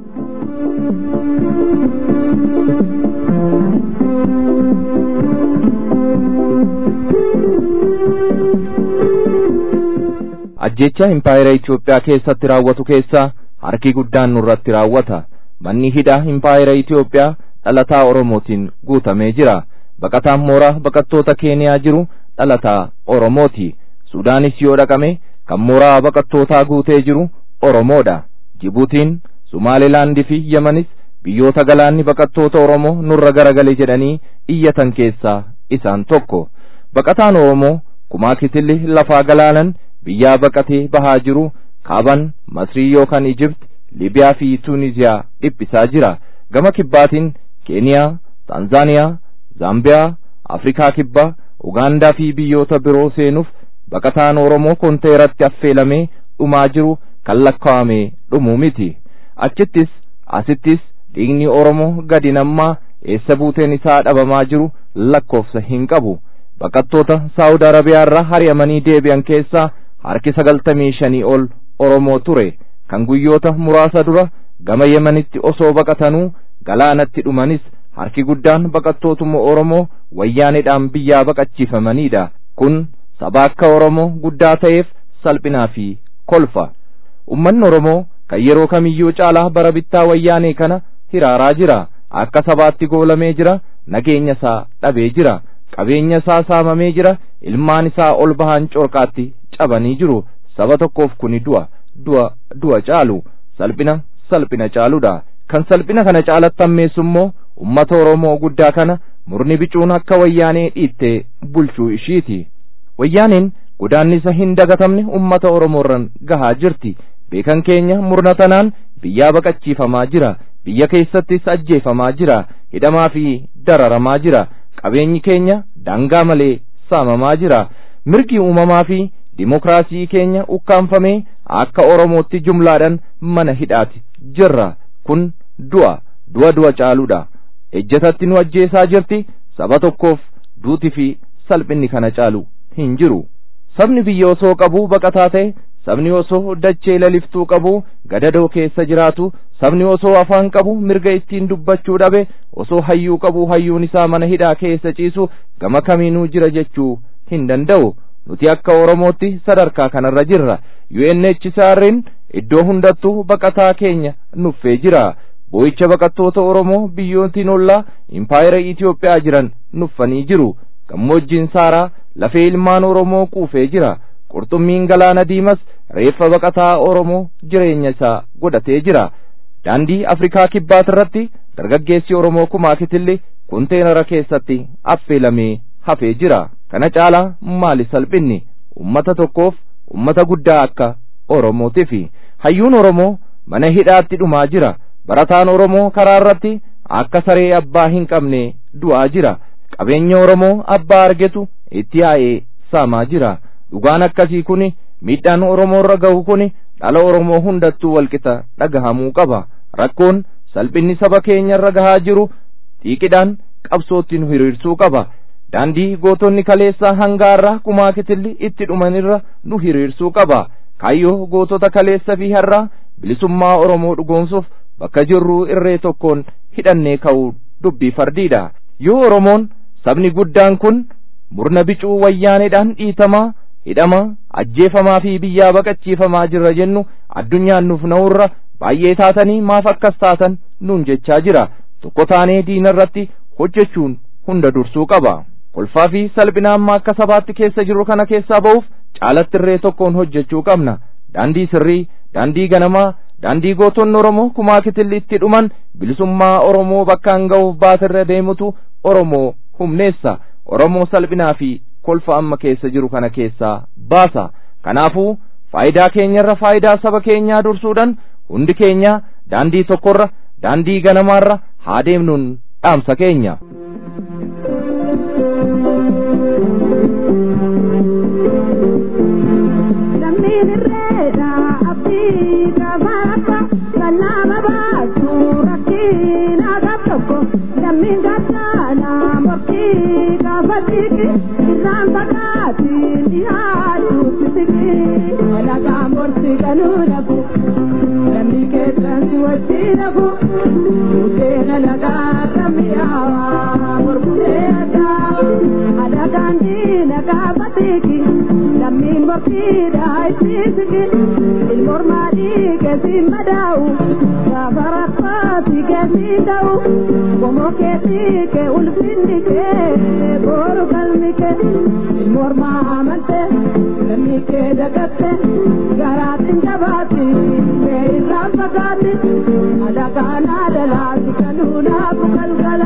ajjecha impaayera Itoophiyaa keessatti raawwatu keessaa harki guddaan nurratti raawwata manni hidhaa impaayera Itoophiyaa dhalataa Oromootiin guutamee jira. baqataan mooraa baqattoota keeniyaa jiru dhalataa oromooti sudaanis yoo dhaqame kan mooraa baqattootaa guutee jiru oromoodha jibuutiin sumaalilaandii fi yamanis biyyoota galaanni baqattoota oromoo nurra garagale jedhanii iyyatan keessaa isaan tokko baqataan oromoo kumaa kitilli lafaa galaanan biyyaa baqatee bahaa jiru kaaban masrii yookaan ijipt libiyaa fi tuuniziyaa dhiphisaa jira gama kibbaatiin keeniyaa taanzaaniyaa zaambiyaa afrikaa kibbaa ugaandaa fi biyyoota biroo seenuuf baqataan oromoo konteeratti affeelamee dhumaa jiru kan lakkaa'amee dhumuu miti achittis asittis dhiigni oromoo gadi nammaa eessa buuteen isaa dhabamaa jiru lakkoofsa hin qabu baqattoota saawud arabiyaarraa hari'amanii deebi'an keessaa harki sagaltamii shanii ol oromoo ture kan guyyoota muraasa dura gama yemanitti osoo baqatanuu galaanatti dhumanis harki guddaan baqattootuma oromoo wayyaanedhaan biyyaa baqachiifamaniidha kun saba akka oromoo guddaa ta'eef salphinaa fi kolfa ummanni oromoo kan yeroo kamiyyuu caalaa bara bittaa wayyaanee kana hiraaraa jira akka sabaatti goolamee jira nageenya isaa dhabee jira qabeenya isaa saamamee jira ilmaan isaa ol bahan corqaatti cabanii jiru saba tokkoof kuni du'a du'a du'a caalu salphina salphina caaludha kan salphina kana caalatti hammeessu immoo ummata oromoo guddaa kana murni bicuun akka wayyaanee dhiittee bulchuu ishiiti wayyaaneen godaannisa hin dagatamne ummata oromoorran gahaa jirti beekan keenya murna tanaan biyyaa baqachiifamaa jira biyya keessattis ajjeefamaa jira hidhamaa fi dararamaa jira qabeenyi keenya daangaa malee saamamaa jira mirgi uumamaa fi dimokiraasii keenya ukkaanfamee akka oromootti jumlaadhaan mana hidhaati jirra kun du'a du'a du'a caaluudha ejjatatti nu ajjeesaa jirti saba tokkoof duuti fi salphinni kana caalu hin jiru sabni biyya osoo qabu baqataa ta'e sabni osoo dachee laliftuu qabu gadadoo keessa jiraatu sabni osoo afaan qabu mirga ittiin dubbachuu dhabe osoo hayyuu qabu hayyuun isaa mana hidhaa keessa ciisu gama kamiinuu jira jechuu hin danda'u nuti akka oromootti sadarkaa kanarra jirra UNHCR'n iddoo hundattuu baqataa keenya nuffee jira boo'icha baqattoota oromoo biyyootiin ollaa impaayera Itoophiyaa jiran nuffanii jiru gammoojjiin saaraa lafee ilmaan oromoo quufee jira qurxummiin galaana diimas reeffa baqataa oromoo jireenya isaa godhatee jira daandii afrikaa kibbaatirratti dargaggeessi oromoo kumaa kitilli kunteenara keessatti affeelamee hafee jira kana caalaa maali salphinni ummata tokkoof ummata guddaa akka oromootifi hayyuun oromoo mana hidhaatti dhumaa jira barataan oromoo karaa irratti akka saree abbaa hin qabne du'aa jira qabeenya oromoo abbaa argetu itti yaa'ee saamaa jira dhugaan akkasii kun miidhaan oromoo irra gahu kun dhala oromoo hundattuu walqixa dhagahamuu qaba rakkoon salphinni saba keenya irra gahaa jiru xiiqidhaan qabsootti nu hiriirsuu qaba daandii gootonni kaleessaa hangaarraa kumaa kitilli itti dhumanirra nu hiriirsuu qaba kaayyoo gootota kaleessa fi har'aa bilisummaa oromoo dhugoomsuuf bakka jirruu irree tokkoon hidhannee ka'uu dubbii fardiidha yoo oromoon sabni guddaan kun murna bicuu wayyaaneedhaan dhiitamaa hidhamaa ajjeefamaa fi biyyaa baqachiifamaa jirra jennu addunyaan nuuf na'urra baay'ee taatanii maaf akkas taatan nuun jechaa jira tokko taanee diina irratti hojjechuun hunda dursuu qaba kolfaa fi salphina amma akka sabaatti keessa jirru kana keessaa ba'uuf caalatti irree tokkoon hojjechuu qabna daandii sirrii daandii ganamaa daandii gootonni oromoo kumaa kitilli itti dhuman bilisummaa oromoo bakkaan ga'uuf baatirra deemutu oromoo humneessa oromoo salphinaa fi kolfa amma keessa jiru kana keessaa baasa kanaafuu faayidaa keenyarra faayidaa saba keenyaa dursuudhaan hundi keenya daandii tokkorra daandii ganamaarra haa deemnuun dhaamsa keenya. Lammin gaddana morkii gaafatiki irraan fagaatiin dhiyaatu sisiki alagaa morsi kanuu dhabu lammi keessan si wajji dhabu bukeena lagaa kamiyaawa morkulee addaa alagaan diina gaafatiki lammiin morkiidhaa ittisiki ilmormaadhii keessi madaa'u gaafa rakkaati keessi ta'u Como que pique ulfinni ke boru kalmi ke morma amante kalmi ke dagatte garatin jabati me irra pagati adaga na dalati kanuna bukal gala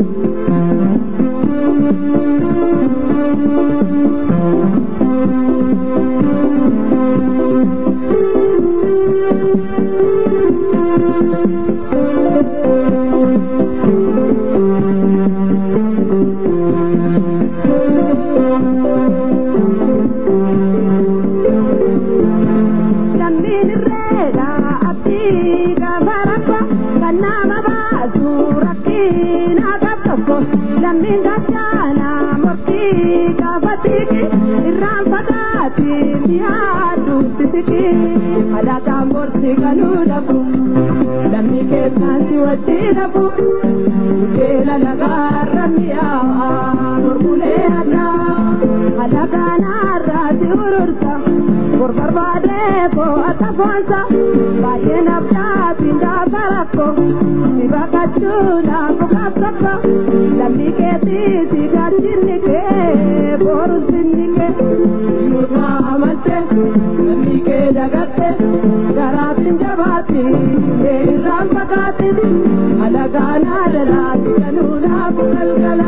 lammin gachaana morkii gaafatiki irraan fagaati mi'aadhu sisiki alagaan borsi kanuu dhabu lammi keessaan si wajji dhabu bukeela lagaarra mi'aawa morkulee addaa alagaan har'aa si urursa bor barbaadee boo'ata foonsa baay'ee nabdaa pindaa barakko si baqachuudhaaf qabsakka lammii keetii si gaachinni kee boru sinni kee nurraa amalte lammii kee dagatte garaatiin jabaatti mee irraan fakkaatti alagaanaa dalaati kanuudhaaf galgala.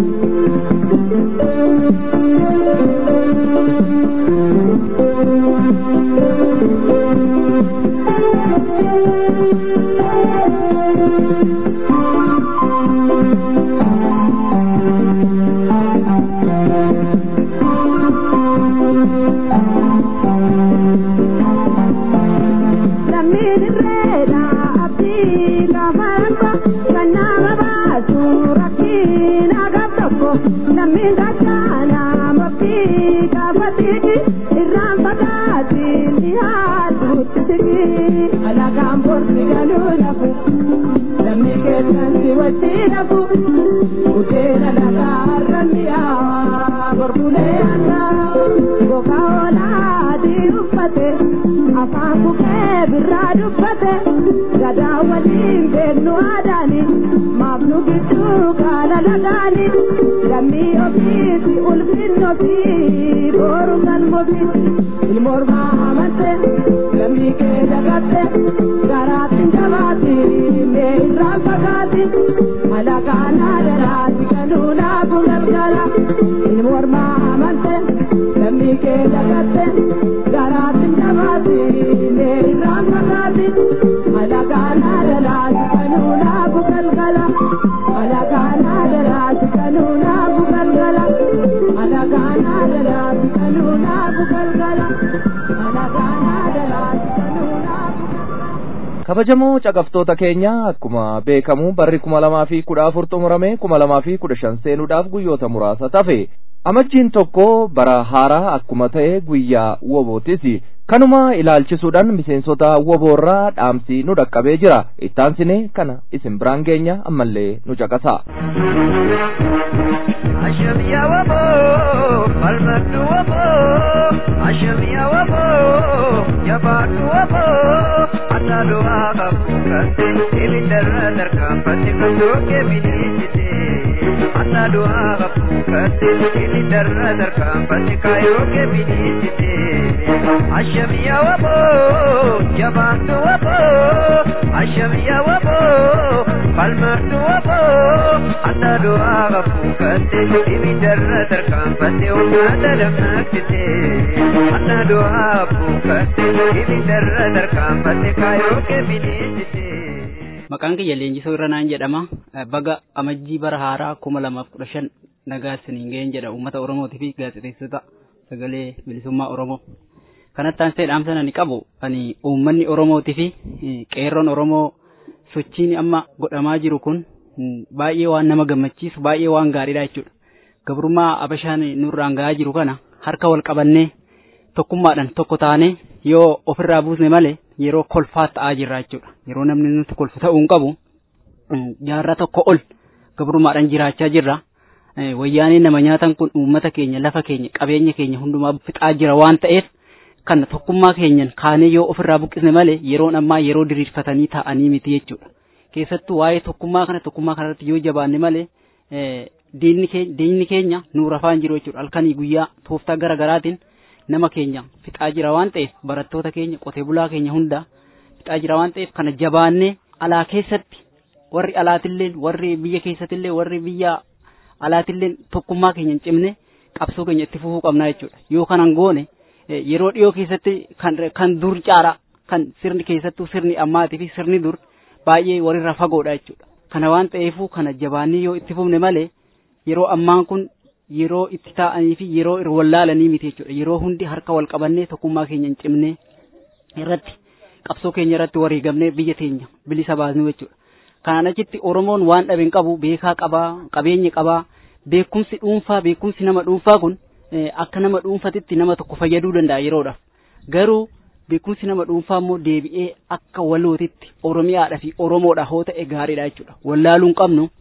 Lammiin irreedha abdii gaafa rakko kan nama baasu rakkiin agab tokko lammiin gachaana murtii gaafa tiki irraan fagaatiin dhiyaaduutti tiki alagaan borsi galuu nafu lammii keessan si wajji nafu budeena lagaa har'an mi'aawaa borbulee aanaa gogaa oolaa adii uffate afaan bukkee birraa dubbate gadaa waliin beeknu aadaani maaf nu gidduu gaala lagaani lammii ofiisi ulfinni ofii booru galmofi ilmoormaa amante lammii kee dagatte garaatti jabaatti mee irraan fagaatti alagaanaa daraati kanuunaafu galgala ilmoormaa amante lammii kee dagatte garaatti jabaatti mee irraan fagaatti alagaanaa daraati kanuunaafu galgala alagaanaa daraati kanuunaafu galgala alagaanaa daraati kanuunaafu galgala alagaanaa daraati kanuunaafu kabajamoo caqaftoota keenya akkuma beekamu barri kuma lamaa fi kudha afur xumurame kuma lamaa fi kudha shan seenuudhaaf guyyoota muraasa tafe amajjiin tokko bara haaraa akkuma ta'e guyyaa wobootis kanuma ilaalchisuudhaan miseensota woboorraa dhaamsi nu dhaqqabee jira ittaansine kana isin biraan geenya ammallee nu caqasa Ashamiya wabo, falmatu wabo, ashamiya wabo, jabatu wabo, anadu aga kukate, ibindara darkapati kutoke binisite. Anadu aga kukate, ibindara darkapati kayoke binisite. Ashamiya wabo, jabatu wabo, ashamiya wabo, falmatu wabo, anadu aga kukate, ibindara darkapati ummata damnaktite. Anadu aga kukate, ibindara darkapati kayoke binisite. Maqaan kiyya leenjisoo irra naan jedhama. Baga amajjii bara haaraa kuma lamaaf kudha shan nagaa isiniin ga'een jedha uummata Oromootii fi gaazexeessota sagalee bilisummaa Oromoo. Kanatti aansee dhaamsa ani qabu ani uummanni Oromootii fi qeerroon Oromoo sochiin amma godhamaa jiru kun baay'ee waan nama gammachiisu baay'ee waan gaariidha jechuudha. Gabrummaa Abashaan nurraan ga'aa jiru kana harka wal qabannee tokkummaadhaan tokko taanee yoo ofirraa buusne malee yeroo kolfaa ta'aa jirra jechuudha. Yeroo namni nuti kolfu ta'uu hin qabu jaarraa tokko ol gabrummaadhaan jiraachaa jirra. Wayyaaneen nama nyaatan kun uummata keenya lafa keenya qabeenya keenya hundumaa fixaa jira waan ta'eef kan tokkummaa keenyan kaanee yoo ofirraa buqqisne malee yeroon ammaa yeroo diriirfatanii taa'anii miti jechuudha. Keessattuu waa'ee tokkummaa kana tokkummaa kanarratti yoo jabaanne malee diinni keenya nuura afaan jiru jechuudha. Halkanii guyyaa tooftaa gara garaatiin nama keenya fixaa jira waan ta'eef barattoota keenya qotee bulaa keenya hunda fixaa jira waan ta'eef kana jabaannee alaa keessatti warri alaatillee warri biyya keessattillee warri biyya alaatillee tokkummaa keenya hin cimne qabsoo keenya itti fufuu qabnaa jechuudha. Yoo kanan goone yeroo dhiyoo keessatti kan kan dur caara kan sirni keessattuu sirni ammaatii fi sirni dur baay'ee walirra fagoodha jechuudha. Kana waan ta'eefuu kana jabaannee yoo itti fufne malee yeroo ammaan kun yeroo itti taa'anii fi yeroo wallaalanii miti jechuudha. Yeroo hundi harka wal qabannee tokkummaa keenya hin cimne irratti qabsoo keenya irratti wareegamnee biyya teenya bilisa baasnu jechuudha. Kanaan achitti Oromoon waan dhabe hin qabu beekaa qabaa qabeenya qabaa beekumsi dhuunfaa beekumsi nama dhuunfaa kun akka nama dhuunfatitti nama tokko fayyaduu danda'a yeroodhaaf. Garuu beekumsi nama dhuunfaa immoo deebi'ee akka walootitti Oromiyaadhaa fi Oromoodha hoo ta'e gaariidha jechuudha. Wallaaluu hin qabnu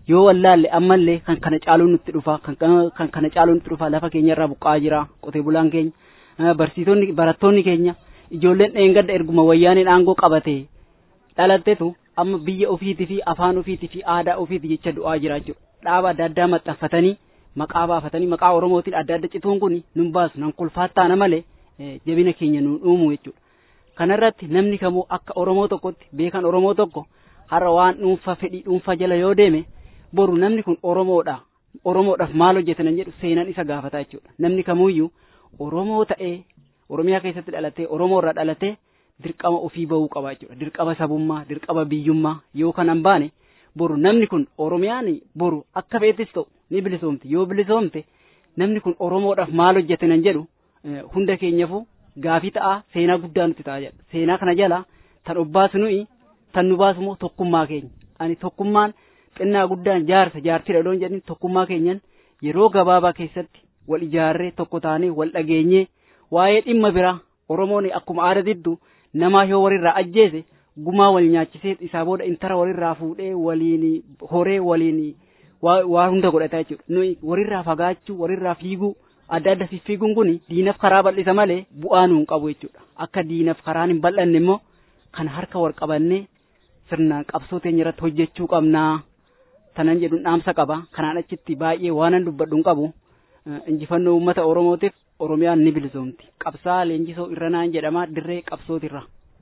yoo wallaalle ammallee kan kana caaluun nutti dhufa kan kan kana caaluun nutti dhufa lafa keenya irraa buqqa'aa jira qotee bulaan keenya barsiisonni barattoonni keenya ijoolleen dheengadda erguma wayyaaneen aangoo qabate dhalattetu amma biyya ofiitii fi afaan ofiitii fi aadaa ofiitii jecha du'aa jira jechuudha dhaaba adda addaa maxxanfatanii maqaa baafatanii maqaa oromootiin adda adda cituun kun nun baasu nan kolfaattaana malee jabina keenya nuun uumu jechuudha kanarratti namni kamuu akka oromoo tokkotti beekan oromoo tokko har'a waan dhuunfa fedhii dhuunfa jala yoo deeme boru namni kun oromoodha oromoodhaaf maal hojjetan jedhu seenaan isa gaafata jechuudha namni kamuyyuu oromoo ta'ee oromiyaa keessatti dhalatee oromoo irraa dhalatee dirqama ofii bahuu qaba jechuudha dirqama sabummaa dirqama biyyummaa yoo kanan baane boru namni kun oromiyaan boru akka feetis ta'u ni bilisoomte yoo bilisoomte namni kun oromoodhaaf maal hojjetan jedhu hunda keenyaafuu gaafii ta'a seenaa guddaa nuti ta'a jedha seenaa kana jala tan obbaasu nuyi tan nu baasu immoo tokkummaa keenya ani tokkummaan xinnaa guddaan jaarsa jaartidha loon jedhin tokkummaa keenyan yeroo gabaabaa keessatti wal ijaarree tokko taanee wal dhageenyee waa'ee dhimma biraa oromoon akkuma aada diddu namaa yoo walirraa ajjeese gumaa wal nyaachisee isaa booda intara walirraa fuudhee waliin horee waliin waa hunda godhata jechuudha nuyi walirraa fagaachuu walirraa fiiguu adda adda fiffiiguun kun diinaf karaa bal'isa malee bu'aa nuun qabu jechuudha akka diinaf karaan hin bal'anne immoo kan harka wal qabannee sirnaan qabsoo teenya irratti hojjechuu qabnaa tanan jedhuun dhaamsa qaba kanaan achitti baay'ee waanan dubbadhu hin qabu injifannoo uummata oromootiif oromiyaan ni bilisoomti qabsaa leenjisoo irranaan jedhama dirree qabsootirra.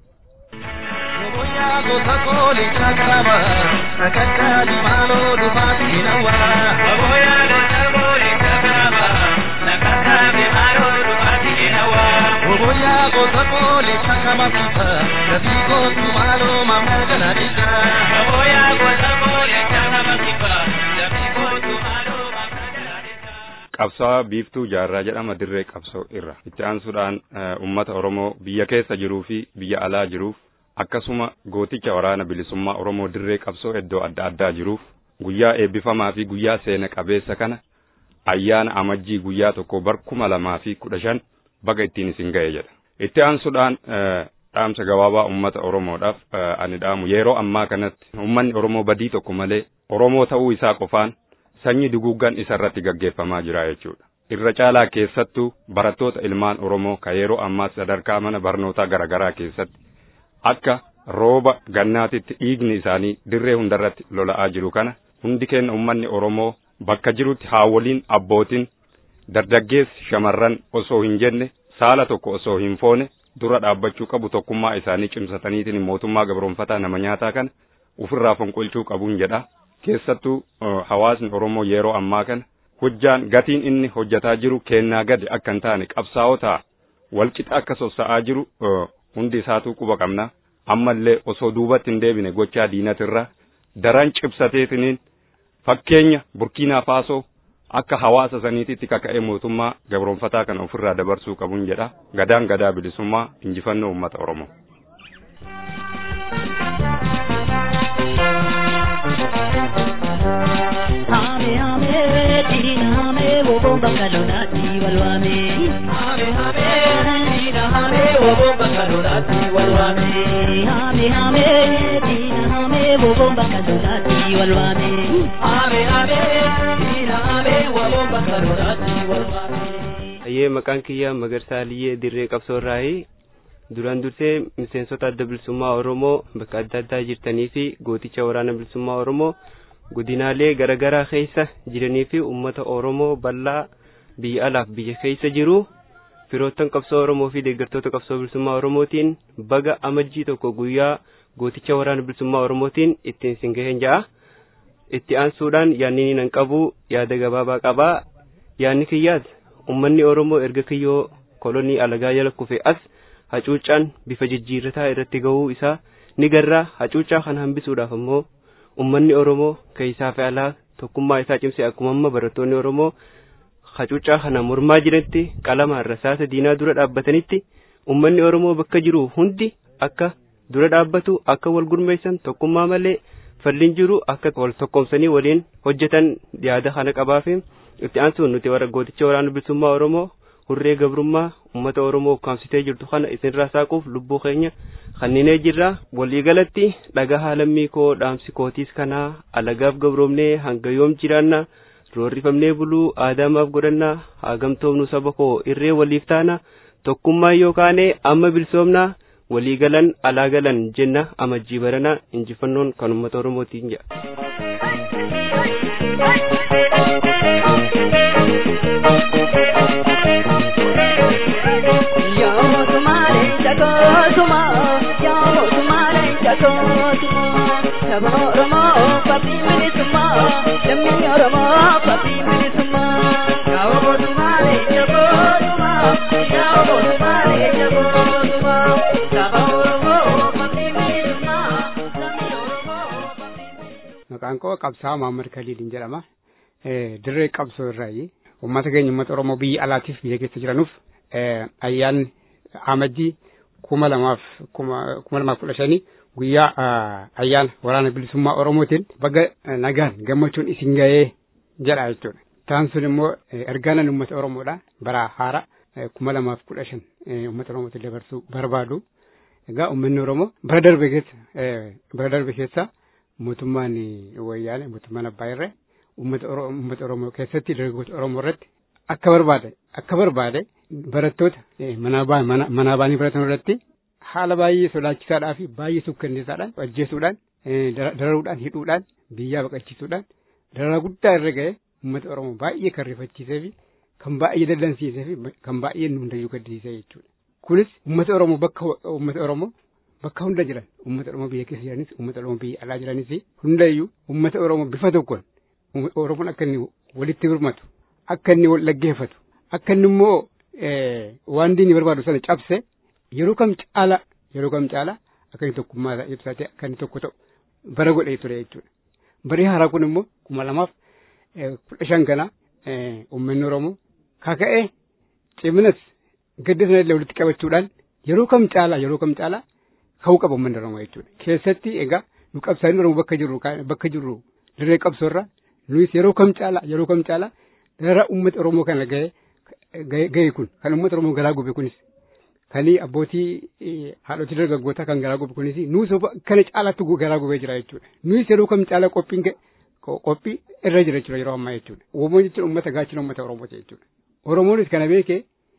Oboyaa gosa kooli shakarama sakakka dimaaloo dhufaati hinawa. Oboyaa gosa kooli shakarama sakakka dimaaloo dhufaati hinawa. Oboyaa gosa kooli shakama fita gabii gootu maaloo mamma ganaadisa. Oboyaa gosa kooli shakama fita gabii gootu maaloo mamma ganaadisa. Qabsaa biiftuu jaarraa jedhama dirree qabsoo irra itti aansuudhaan uummata Oromoo biyya keessa jiruu fi biyya alaa jiruuf akkasuma gooticha waraana bilisummaa Oromoo dirree qabsoo iddoo adda addaa jiruuf guyyaa eebbifamaa fi guyyaa seena qabeessa kana ayyaana amajjii guyyaa tokko bar kuma lamaa fi kudha shan baga ittiin isin ga'e jedha. Itti aansuudhaan dhaamsa gabaabaa uummata Oromoodhaaf ani dhaamu yeroo ammaa kanatti uummanni Oromoo badii tokko malee Oromoo ta'uu isaa qofaan sanyii duguuggan isa irratti gaggeeffamaa jira jechuudha. Irra caalaa keessattuu barattoota ilmaan Oromoo ka yeroo ammaa sadarkaa mana barnootaa garaagaraa keessatti akka rooba gannaatitti dhiigni isaanii dirree hundarratti lola'aa jiru kana hundi keenya uummanni Oromoo bakka jirutti haawoliin abbootiin dargaggeessi shamarran osoo hin jenne saala tokko osoo hin foone dura dhaabbachuu qabu tokkummaa isaanii cimsataniitiin mootummaa gabroonfataa nama nyaataa kana ofirraa fonqolchuu qabuun jedha keessattuu hawaasni Oromoo yeroo ammaa kana hojjaan gatiin inni hojjataa jiru kennaa gadi akka hin taane qabsaa'otaa walqixa akka sossa'aa jiru hundi isaatuu quba qabna ammallee osoo duubatti hin deebine gochaa diinatirra daran cibsateetiniin fakkeenya burkiinaa faasoo akka hawaasa saniititti kaka'ee mootummaa gabroonfataa kana ofirraa dabarsuu qabuun jedha gadaan gadaa bilisummaa injifannoo uummata oromoo. Hame hame dina hame wobo bangalonati walwame. Hame hame dina hame wobo bangalonati walwame. Hame hame dina hame wobo bangalonati walwame. Hame hame dina hame wobo bangalonati walwame. Ayyee maqaan kiyya Magarsaa Liyyee Dirree Qabsoorraayi. Duraan dursee miseensota adda bilisummaa Oromoo bakka adda addaa jirtanii fi gooticha waraana bilisummaa Oromoo godinaalee garaagaraa keessa jiranii fi uummata Oromoo bal'aa biyya alaaf biyya keessa jiru firoottan qabsoo Oromoo fi deeggartoota qabsoo bilisummaa Oromootiin baga amajjii tokko guyyaa gooticha waraana bilisummaa Oromootiin ittiin sin gaheen ja'a. Itti aansuudhaan yaadni nan qabu yaada gabaabaa qabaa. Yaadni kiyyaas uummanni Oromoo erga kiyyoo kolonii alagaa jala kufe as hacuuccaan bifa jijjiirrataa irratti gahuu isaa ni garraa hacuuccaa kana hambisuudhaaf ammoo ummanni Oromoo keessaa fi alaa tokkummaa isaa cimsee akkuma amma barattoonni Oromoo hacuuccaa kana mormaa jiranitti qalamaan rasaasa diinaa dura dhaabbatanitti ummanni Oromoo bakka jiru hundi akka dura dhaabbatu akka wal gurmeessan tokkummaa malee falliin jiru akka wal tokkomsanii waliin hojjetan yaada kana qabaafi itti aansuun nuti warra gooticha waraana bilisummaa Oromoo hurree gabrummaa ummata oromoo ukkaamsitee jirtu kana isinirraa saaquuf lubbuu keenya kanninee jirra waliigalatti dhagaa haalammii koo dhaamsi kootiis kanaa alagaaf gabroomnee hanga yoom jiraanna roorrifamnee buluu aadaamaaf godhannaa haagamtoomnu saba koo irree waliif taana tokkummaa yoo kaane amma bilsoomnaa walii galan alaa galan jenna amajjii barana injifannoon kan ummata oromootiin jedha. maqaan koo qabsaa Muhammad Kaliilin jedhama. Dirree qabsoo irraayi. Uummata keenya uummata Oromoo biyya alaatiif biyya keessa jiranuuf ayyaanni amajjii kuma lamaaf kuma lamaaf kudha shanii guyyaa ayyaana waraana bilisummaa Oromootiin baga nagaan gammachuun isin ga'ee jedha jechuudha. Taan sun immoo ergaanan uummata Oromoodha bara haara kuma lamaaf kudha shan uummata Oromootiin dabarsuu barbaadu. Egaa uummanni Oromoo bara darbe keessa bara darbe keessa mootummaan wayyaane mootummaan abbaa irree uummata uummata oromoo keessatti dargaggoota oromoo irratti akka barbaade akka barbaade barattoota manaa baanii baratan irratti haala baay'ee sodaachisaadhaa fi baay'ee sukkanneessaadhaan ajjeesuudhaan dararuudhaan hidhuudhaan biyyaa baqachiisuudhaan dararaa guddaa irra ga'e uummata oromoo baay'ee kan rifachiisee fi kan baay'ee dallansiisee fi kan baay'ee nu hundayyuu gaddisiisee jechuudha. Kunis uummata oromoo bakka uummata oromoo bakka hunda jiran uummata oromoo biyya keessa jiranis uummata oromoo biyya alaa jiranis hundayyuu uummata oromoo bifa tokkoon oromoon akka inni walitti birmatu akka inni wal dhaggeeffatu akka inni immoo waan diinni barbaadu sana cabse yeroo kam caala yeroo kam caala akka inni tokkummaa isaa ibsatee akka inni tokko ta'u bara godhee ture jechuudha. Barii haaraa kun immoo kuma lamaaf kudha shan kana uummanni oromoo kaka'ee ciminas gadda sana illee walitti qabachuudhaan yeroo kam caala yeroo kam caala ka'uu qaba uummanni oromoo jechuudha. Keessatti egaa nu qabsaa'in oromoo bakka jirru bakka jirru dirree qabsoorra nuyis yeroo kam caala yeroo kam caala dara uummata oromoo kana ga'e ga'e kun kan uummata oromoo garaa gube kunis kan abbootii haadhotii dargaggootaa kan garaa gube kunis nus kana caalaatti garaa gubee jira jechuudha. Nuyis yeroo kam caala qophiin qophii irra jira jechuudha yeroo ammaa jechuudha. Oromoo jechuun uummata gaachina uummata oromooti jechuudha. Oromoonis kana beekee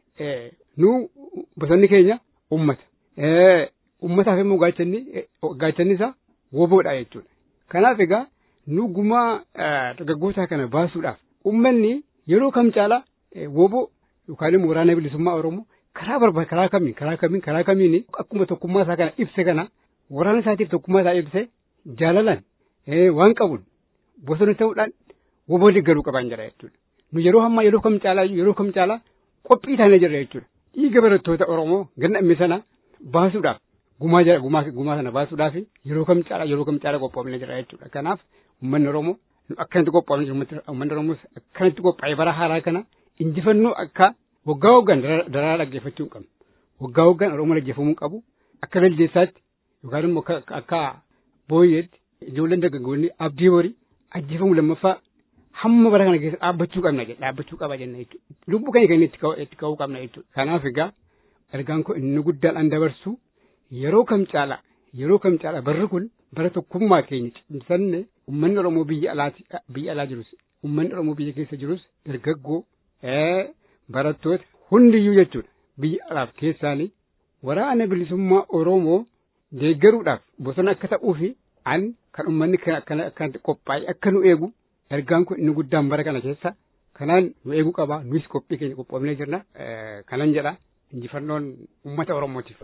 nu bosonni keenya uummata. Uummataaf immoo gaachanni gaachanni isaa woboodha jechuudha. Kanaaf egaa nu gumaa dargaggootaa kana baasuudhaaf uummanni yeroo kam caala woboo yookaan immoo waraana bilisummaa Oromoo karaa barbaade karaa kamiin karaa kamiin karaa kamiin akkuma tokkummaa isaa kana ibse kana waraana isaatiif tokkummaa isaa ibse jaalalan waan qabuun bosona ta'uudhaan woboo deeggaruu qaban jedha jechuudha. Nu yeroo ammaa yeroo kam caalaa yeroo kam caalaa qophii taanee jirra jechuudha. Dhiiga barattoota Oromoo ganna amme sana baasuudhaaf gumaa jira gumaa gumaa sana baasuudhaaf yeroo kam caalaa yeroo kam caalaa qophoofnee jira jechuudha. Kanaaf uummanni Oromoo akkanatti qophoofnee jiru uummanni Oromoo akkanatti qophaa'ee bara haaraa kana injifannoo akka waggaa waggaan dararaa dhaggeeffachuu hin qabnu. Waggaa waggaan Oromoo dhaggeeffamuu qabu akka laldeessaatti yookaan immoo akka booyyeetti ijoolleen dargaggoonni abdii horii ajjeefamuu lammaffaa hamma bara kana keessa dhaabbachuu qabna jedha dhaabbachuu qaba jenna jechuudha. Lubbuu keenya keenya itti ka'uu qabna jechuudha. Kanaaf egaa ergaan kun inni guddaadhaan dabarsu yeroo kam caala yeroo kam caala barri kun bara tokkummaa keenya cimsanne uummanni Oromoo biyya alaati biyya alaa jirus uummanni Oromoo biyya keessa jirus dargaggoo barattoota hundiyyuu jechuudha biyya alaaf keessaanii waraana bilisummaa Oromoo deeggaruudhaaf bosona akka ta'uu fi an kan uummanni akkanatti qophaa'e akka nu eegu ergaan kun inni guddaan bara kana keessa kanaan nu eeguu qaba nus qophii keenya qophoofnee jirna kanan jedha injifannoon uummata oromootiif.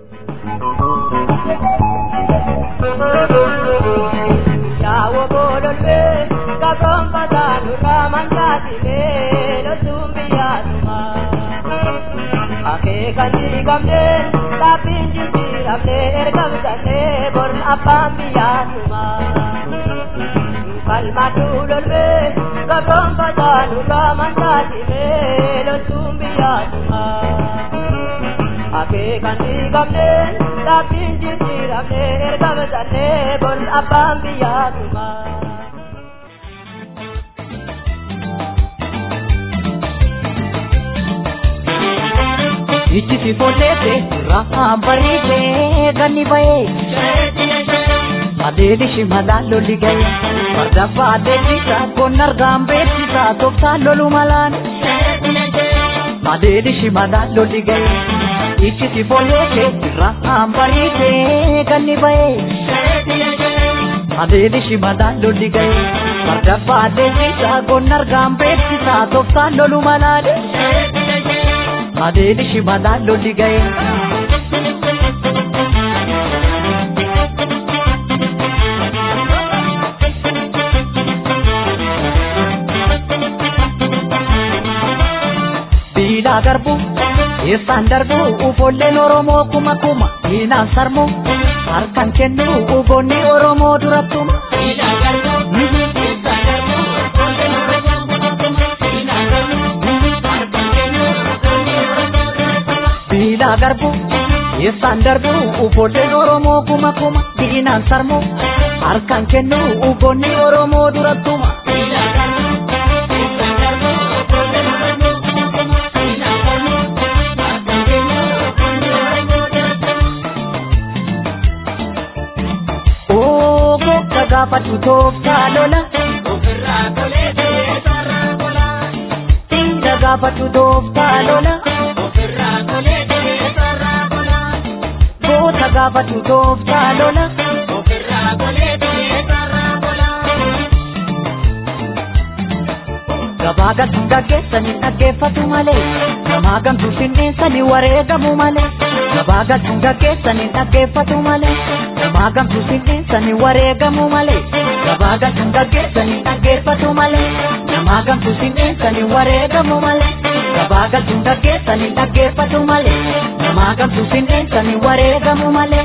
Yawo bololwe kabron patanu ramandatile lotumbi yatuma Ake kandi kamne tapinji tiramne ergamsane born apambi yatuma Kalma tulolwe kabron patanu ramandatile lotumbi yatuma Ake kandi kamne tapinji tiramne ergamsane born apambi yatuma Ijjiti foteete rahaan bariitee ganni bahee. Adeeli shimalaan lolli ga'e fardaffaa adeemsisa qonna argaan beeksisa tooftaan lolu malaan. Adeeli shimalaan lolli ga'e ijjiti foteete rahaan bariitee ganni bahee. Adeeli shimalaan lolli ga'e fardaffaa adeemsisa qonna argaan beeksisa tooftaan lolu malaan. Adeeli shimalaan lolli ga'e. Biilaa garbu eessaan darbu ufolleen Oromoo kuma kuma diinaan sarmu harkaan kennu ugoonni Oromoo durattuma. Biilaa garbu eessaan darbu ufolleen Oromoo kuma kuma diinaan sarmu harkaan kennu ugoonni Oromoo durattuma. Biilaa garbu eessaan darbu ufolleen Oromoo kuma kuma diinaan sarmu harkaan kennu ugoonni Oromoo durattuma. Biilaa garbu eessaan darbu ufolleen Oromoo kuma kuma diinaan sarmu harkaan kennu ugoonni Oromoo durattuma. Ogo kagaafatu tooftaa lola. Ofirraa tolee sarara gola. Dinga gaafatu tooftaa lola. Ofirraa tolee sarara gola. Goota gaafatu tooftaa lola. Ofirraa tolee sarara gola. Gabaa galtuu gaggeessanii dhaggeeffatu malee. Namaa gamtuu finneessanii wareegamu malee. Gabaa galtuu gaggeessanii dhaggeeffatu malee. Namaa gamtuu finneessanii wareegamu malee. Gabaa galtuu gaggeessanii dhaggeeffatu malee. Namaa gamtuu finneessanii wareegamu malee. Gabaa galtuu gaggeessanii dhaggeeffatu malee. Namaa gamtuu finneessanii wareegamu malee.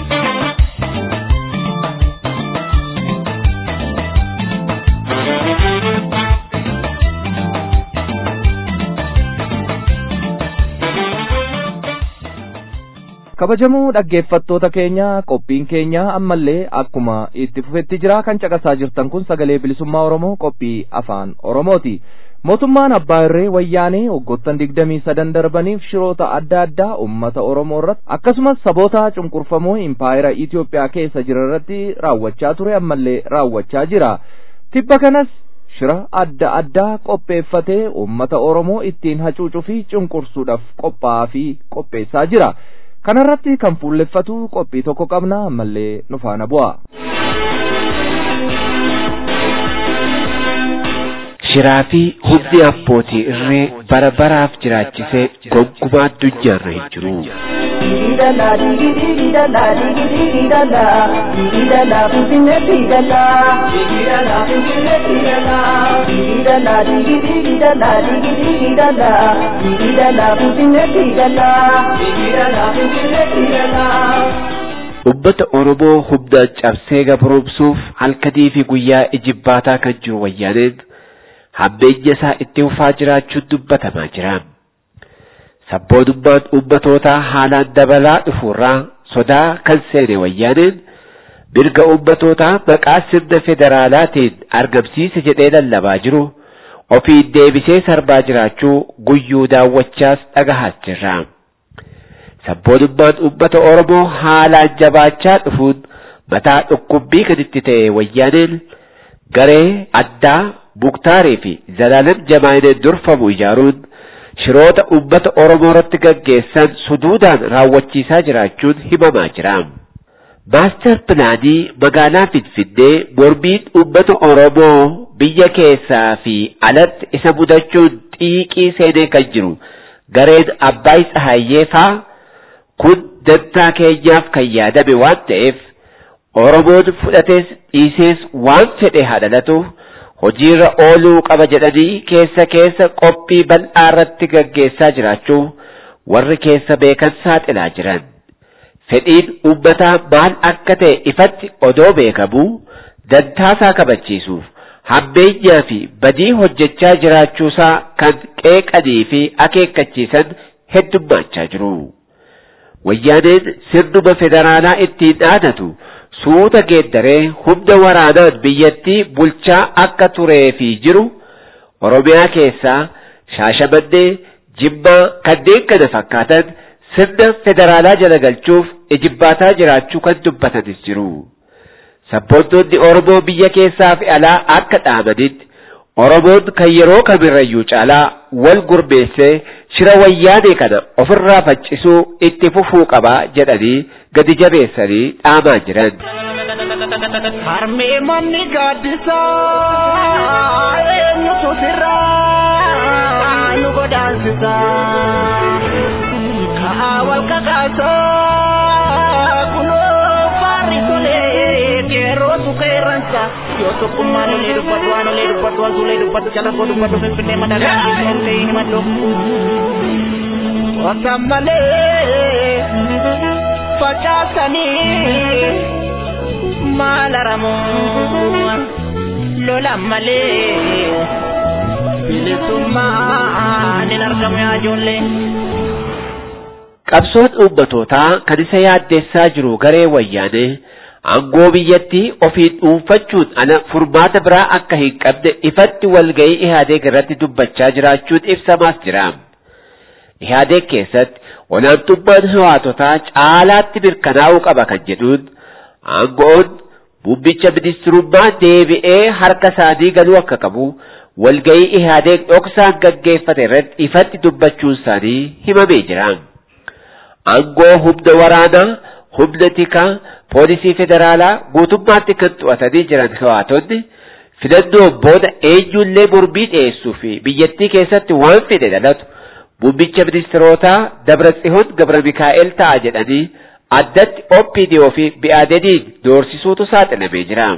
kabajamoo dhaggeeffattoota keenya qophiin keenya ammallee akkuma itti fufetti jira kan caqasaa jirtan kun sagalee bilisummaa oromoo qophii afaan oromooti mootummaan abbaa irree wayyaanee waggoottan digdamii sadan darbaniif shiroota adda addaa ummata oromoo irratti akkasumas saboota cunqurfamoo impaayera itiyoophiyaa keessa jira irratti raawwachaa ture ammallee raawwachaa jira tibba kanas shira adda addaa qopheeffatee ummata oromoo ittiin hacuucuu fi cunqursuudhaaf qophaa'aa fi qopheessaa jira kanarratti kan fuulleffatu qophii tokko qabna ammallee nu faana bu'a. Shiraa fi humni abbootii irree bara baraaf jiraachisee gonkumaa addunyaarra hin jiru. Digidala, digidala, digidala, digidala, finfinne digidala. Digidala, finfinne digidala. Digidala, digidala, digidala, digidala, finfinne digidala. Digidala, finfinne digidala. Ummata Oromoo humnaan cabsee gabromsuuf halkanii fi guyyaa ijibbaataa kan jiru wayyaaneen hammeenya isaa itti fufaa jiraachuun dubbatamaa jira. Sabboonummaan ummatootaa haalaan dabalaa dhufuurraa sodaa kan seene wayyaaneen mirga ummatootaa maqaa sirna federaalaatiin argamsiise jedhee lallabaa jiru ofiin deebisee sarbaa jiraachuu guyyuu daawwachaas dhagahaas jirra. Sabboonummaan ummata Oromoo haalaan jabaachaa dhufuun mataa dhukkubbii kan itti ta'e wayyaaneen garee addaa Muktaarii fi Zalaalam Jamaayineen durfamu ijaaruun shiroota ummata Oromoo irratti gaggeessan suduudaan raawwachiisaa jiraachuun himamaa jira. Maastar pilaanii magaalaa Finfinnee mormiin ummata Oromoo biyya keessaa fi alatti isa mudachuun xiiqii seenee kan jiru gareen Abbaay Tsahaayee faa kun dantaa keenyaaf kan yaadame waan ta'eef Oromoon fudhatees dhiisees waan fedhe hadhalatuuf hojiirra ooluu qaba jedhanii keessa keessa qophii bal'aa irratti gaggeessaa jiraachuu warri keessa beekan saaxilaa jiran. Fedhiin uummataa maal akka ta'e ifatti odoo beekamuu dantaasaa kabachiisuuf hammeenyaa fi badii hojjechaa jiraachuusaa kan qeeqanii fi akeekkachiisan heddummaachaa jiru. Wayyaaneen sirnuma federaalaa ittiin dhaadatu suuta geeddaree humna waraanaan biyyattii bulchaa akka turee fi jiru Oromiyaa keessaa Shaashamannee, Jimmaa kanneen kana fakkaatan sirna federaalaa jala galchuuf ijibbaataa jiraachuu kan dubbatanis jiru. Sabboontoonni Oromoo biyya keessaa fi alaa akka dhaamanitti Oromoon kan yeroo kamirrayyuu caalaa wal gurmeessee shira wayyaanee kana ofirraa faccisuu itti fufuu qaba jedhanii gadi jabeessanii dhaamaa jiran. Harmee manni gaaddisaa eenyutu sirraa nu godaansisaa kaa wal kakaasaa kunoo faarri tolee qeerrootu qeerransa yoo tokkummaan olee dubbatu waan olee dubbatu waan suulee dubbatu calaqqoo dubbatu finfinnee madagaa dhiiseen ta'e himadhu wasan malee facaasanii maal aramoo lola malee bilisummaan hin argamu yaa ijoollee. Qabsoon uummatootaa kan isa yaaddeessaa jiru garee wayyaanee aangoo biyyattii ofiin dhuunfachuun ala furmaata biraa akka hin qabne ifatti walga'ii Ihaadeeg irratti dubbachaa jiraachuun ibsamaas jira. Ihaadeeg keessatti olaantummaan hawaatotaa caalaatti mirkanaa'uu qaba kan jedhuun aangoon muummicha ministirummaa deebi'ee harka isaanii galuu akka qabu walga'ii Ihaadeeg dhoksaan gaggeeffate irratti ifatti dubbachuun isaanii himamee jira. Aangoo humna waraanaa, humna tikaa, poolisii federaalaa guutummaatti kan to'atanii jiran hawaatonni filannoon booda eenyullee mormii dhiyeessuu fi biyyattii keessatti waan fedhe dhalatu muummicha ministirootaa Dabratsihoon Gabra Mikaa'el ta'a jedhanii addatti OPDO fi BADNiin doorsisuutu saaxilamee jira.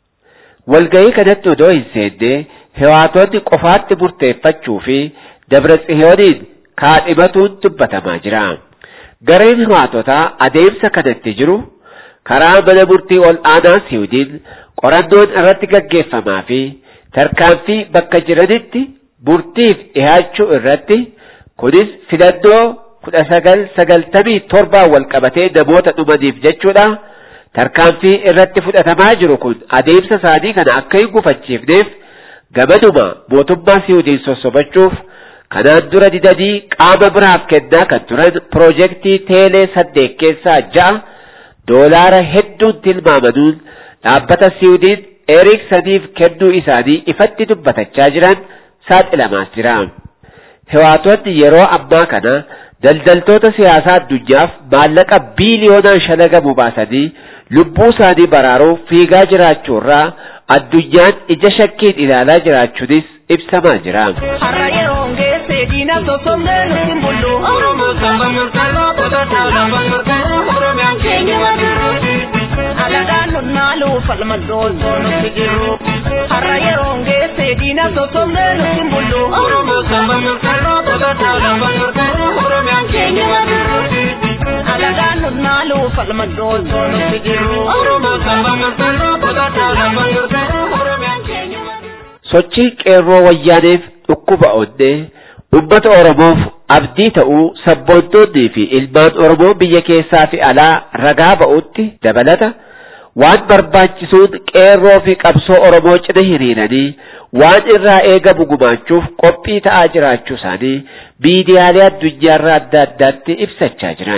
Walga'ii kanatti odoo hin seenne hawaatonni qofaatti murteeffachuu fi Dabratsihooniin kaadhimatuun dubbatamaa jira. Gareen hawaatotaa adeemsa kanatti jiru karaa mana murtii ol aanaa Siwiidin qorannoon irratti gaggeeffamaa fi tarkaanfii bakka jiranitti murtiif dhihaachuu irratti kunis filannoo kudha sagal sagaltamii torbaan wal qabatee namoota dhumaniif jechuudha. Tarkaanfii irratti fudhatamaa jiru kun adeemsa isaanii kana akka hin gufachiifneef gamaduma mootummaa Siwiidin sossobachuuf kanaan dura didanii qaama biraaf kennaa kan turan piroojeektii teelee saddeet keessaa ja'a doolaara hedduun tilmaamanuun dhaabbata Siwiidin Eriksaniif kennuu isaanii ifatti dubbatachaa jiran saaxilamaas jira. Hewaatonni yeroo ammaa kana daldaltoota siyaasaa addunyaaf maallaqa biiliyoonaan shalagamu baasanii lubbuu isaanii baraaruuf fiigaa jiraachuurraa addunyaan ija shakkiin ilaalaa jiraachuunis ibsamaa jira. Har'a yeroo geesse diina sossobnee nuti hin bullu. Oromoo saba murteessoo sadarkaa lafa murteessoo Oromiyaan keenya madiru. Alagaan nunnaalu falma dooltoo nuti jiru. Har'a yeroo geesse diina sossobnee nuti hin bullu. Oromoo saba murteessoo sadarkaa lafa murteessoo Oromiyaan keenya madiru. Alagaan nunnaalu falma dooltoo nuti jiru. Oromoo saba murteessoo sadarkaa lafa murteessoo Oromiyaan keenya madiru. Sochii qeerroo wayyaaneef dhukkuba onnee uummata Oromoof abdii ta'uu sabboontoonnii fi ilmaan Oromoo biyya keessaa fi alaa ragaa ba'utti dabalata waan barbaachisuun qeerroo fi qabsoo Oromoo cina hiriiranii waan irraa eegamu gumaachuuf qophii ta'aa jiraachuu isaanii miidiyaalee addunyaarraa adda addaatti ibsachaa jiran.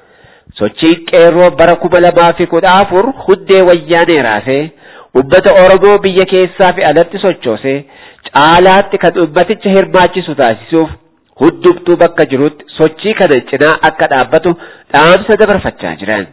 Sochiin qeerroo bara kuma lamaa fi kudha afur hundee wayyaanee raasee ummata Oromoo biyya keessaa fi alatti sochoose caalaatti kan ummaticha hirmaachisu taasisuuf hundumtuu bakka jirutti sochii kana cinaa akka dhaabbatu dhaamsa dabarfachaa jiran.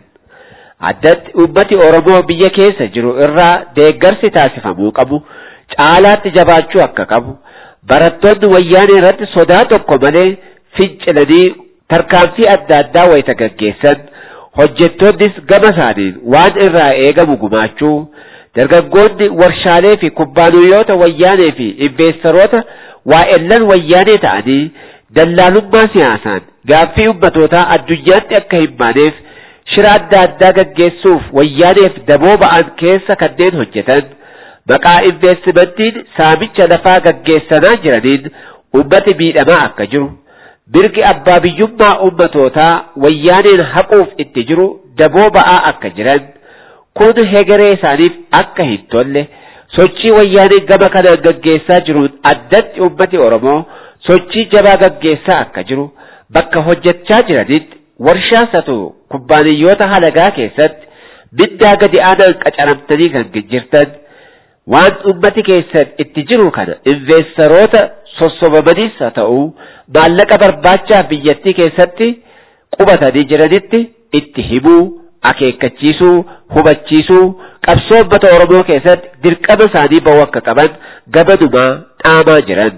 Addatti ummati Oromoo biyya keessa jiru irraa deeggarsi taasifamuu qabu caalaatti jabaachuu akka qabu barattoonni wayyaanee irratti sodaa tokko malee fincilanii tarkaanfii adda addaa wayita gaggeessan hojjettoonnis gama isaaniin waan irraa eegamu gumaachuu dargaggoonni warshaalee fi kubbaaniyyoota wayyaanee fi investeeroota waa'ellan wayyaanee ta'anii dallaalummaa siyaasaan gaaffii ummatootaa addunyaatti akka hin baaneef shira adda addaa gaggeessuuf wayyaaneef daboo ba'an keessa kanneen hojjetan maqaa investimentiin saamicha lafaa gaggeessanaa jiraniin ummati miidhamaa akka jiru mirgi abbaa biyyummaa ummatootaa wayyaaneen haquuf itti jiru daboo ba'aa akka jiran kun hegeree isaaniif akka hin tolle sochii wayyaaneen gama kanaan gaggeessaa jiruun addatti ummati Oromoo sochii jabaa gaggeessaa akka jiru bakka hojjechaa jiranitti warshaas haa ta'u kubbaaniyyoota halagaa keessatti mindaa gadi aanaan qacaramtanii kan jirtan waan ummati keessan itti jiru kana investeroota sossobamanis haa ta'u maallaqa barbaachaaf biyyattii keessatti qubatanii jiranitti itti himuu akeekkachiisuu hubachiisuu qabsoo uummata Oromoo keessatti dirqama isaanii ba'uu akka qaban gabanumaa dhaamaa jiran.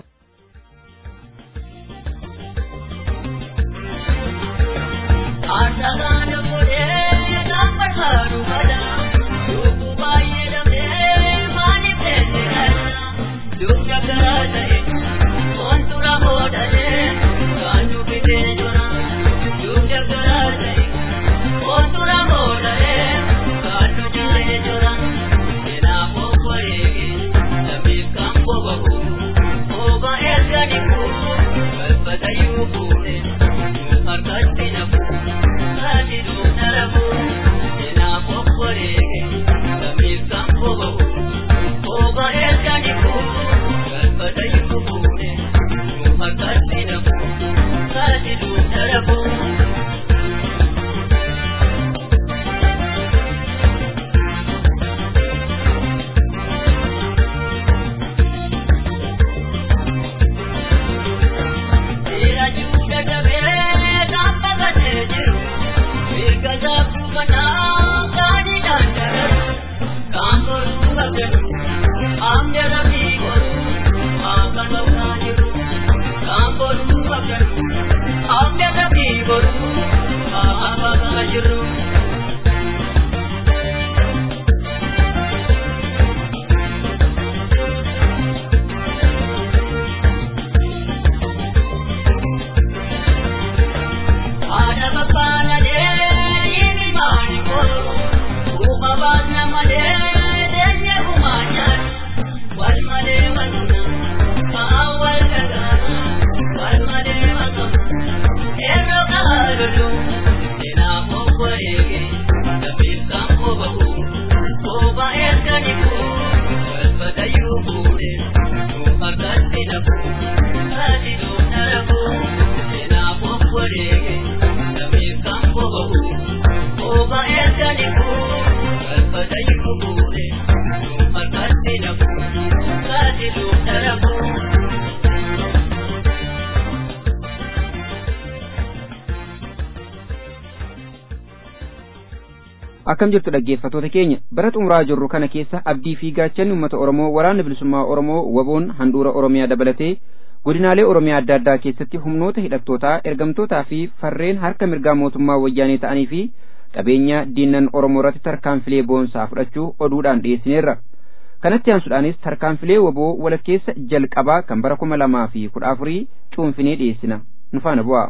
akkam jirtu dhaggeeffatoota keenya bara xumuraa jirru kana keessa abdii fi gaachanni uummata oromoo waraana bilisummaa oromoo waboon handhuura oromiyaa dabalatee godinaalee oromiyaa adda addaa keessatti humnoota hidhattootaa ergamtootaa fi farreen harka mirgaa mootummaa wayyaanee ta'anii fi qabeenya diinnan oromoo irratti tarkaanfilee boonsaa fudhachuu oduudhaan dhiyeessineerra kanatti aansuudhaanis tarkaanfilee waboo walakkeessa jalqabaa kan bara kuma lamaa fi kudha afurii cuunfinee dhiyeessina nu faana bu'aa.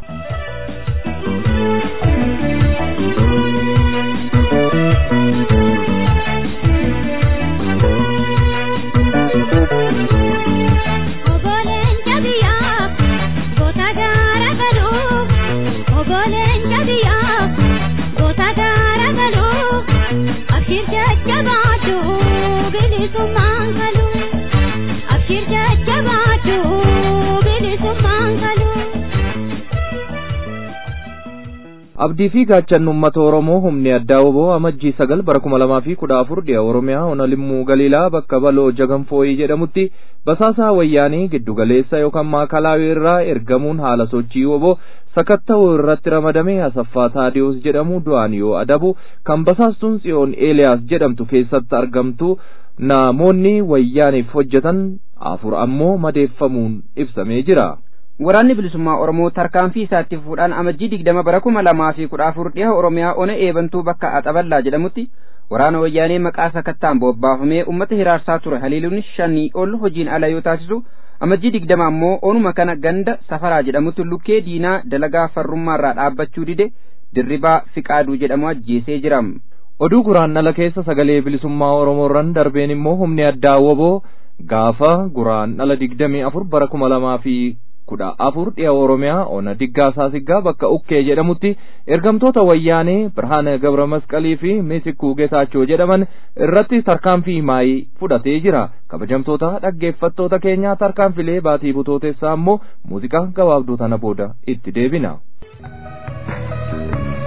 abdii fi gaachanni uummata oromoo humni addaa woboo amajjii sagal bara kuma lamaa fi kudha afur dhiya oromiyaa ona limmuu galiilaa bakka baloo jaganfooyii jedhamutti basaasaa wayyaanii giddugaleessa yookaan maakalaawii irraa ergamuun haala sochii woboo sakatta'uu irratti ramadame asaffaa taadiyoos jedhamu du'aan yoo adabu kan basaastuun tsiyoon eeliyaas jedhamtu keessatti argamtu namoonni wayyaaniif hojjetan afur ammoo madeeffamuun ibsamee jira. waraanni bilisummaa oromoo tarkaanfii isaatti fuudhaan amajjii digdama bara kuma lamaa fi kudha afur dhiha oromiyaa ona eebantuu bakka axaballaa jedhamutti waraana wayyaanee maqaa sakattaan bobbaafamee ummata hiraarsaa ture haliiluun shanii ol hojiin ala yoo taasisu amajjii digdama ammoo onuma kana ganda safaraa jedhamutti lukkee diinaa dalagaa farrummaarraa dhaabbachuu dide dirribaa fiqaaduu jedhamu ajjeesee jira. oduu guraandhala keessa sagalee bilisummaa oromoorran darbeen immoo humni addaa woboo gaafa guraandhala digdamii afur bara kuma lamaa fi kudha afur dhiya oromiyaa ona diggaa saasiggaa bakka ukkee jedhamutti ergamtoota wayyaanee birhaana gabra masqalii fi meesikuu geetaachoo jedhaman irratti tarkaanfii maayii fudhatee jira kabajamtoota dhaggeeffattoota keenyaa tarkaanfilee baatii butootessaa ammoo muuziqaa gabaabduu tana booda itti deebina.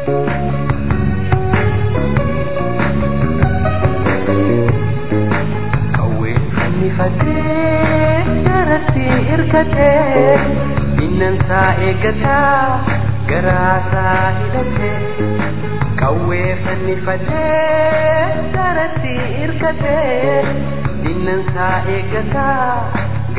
Fannifatee garatti hirkatee innansaa eeggataa garaasaa hidhatee qawwee fannifatee garatti hirkatee innansaa eeggataa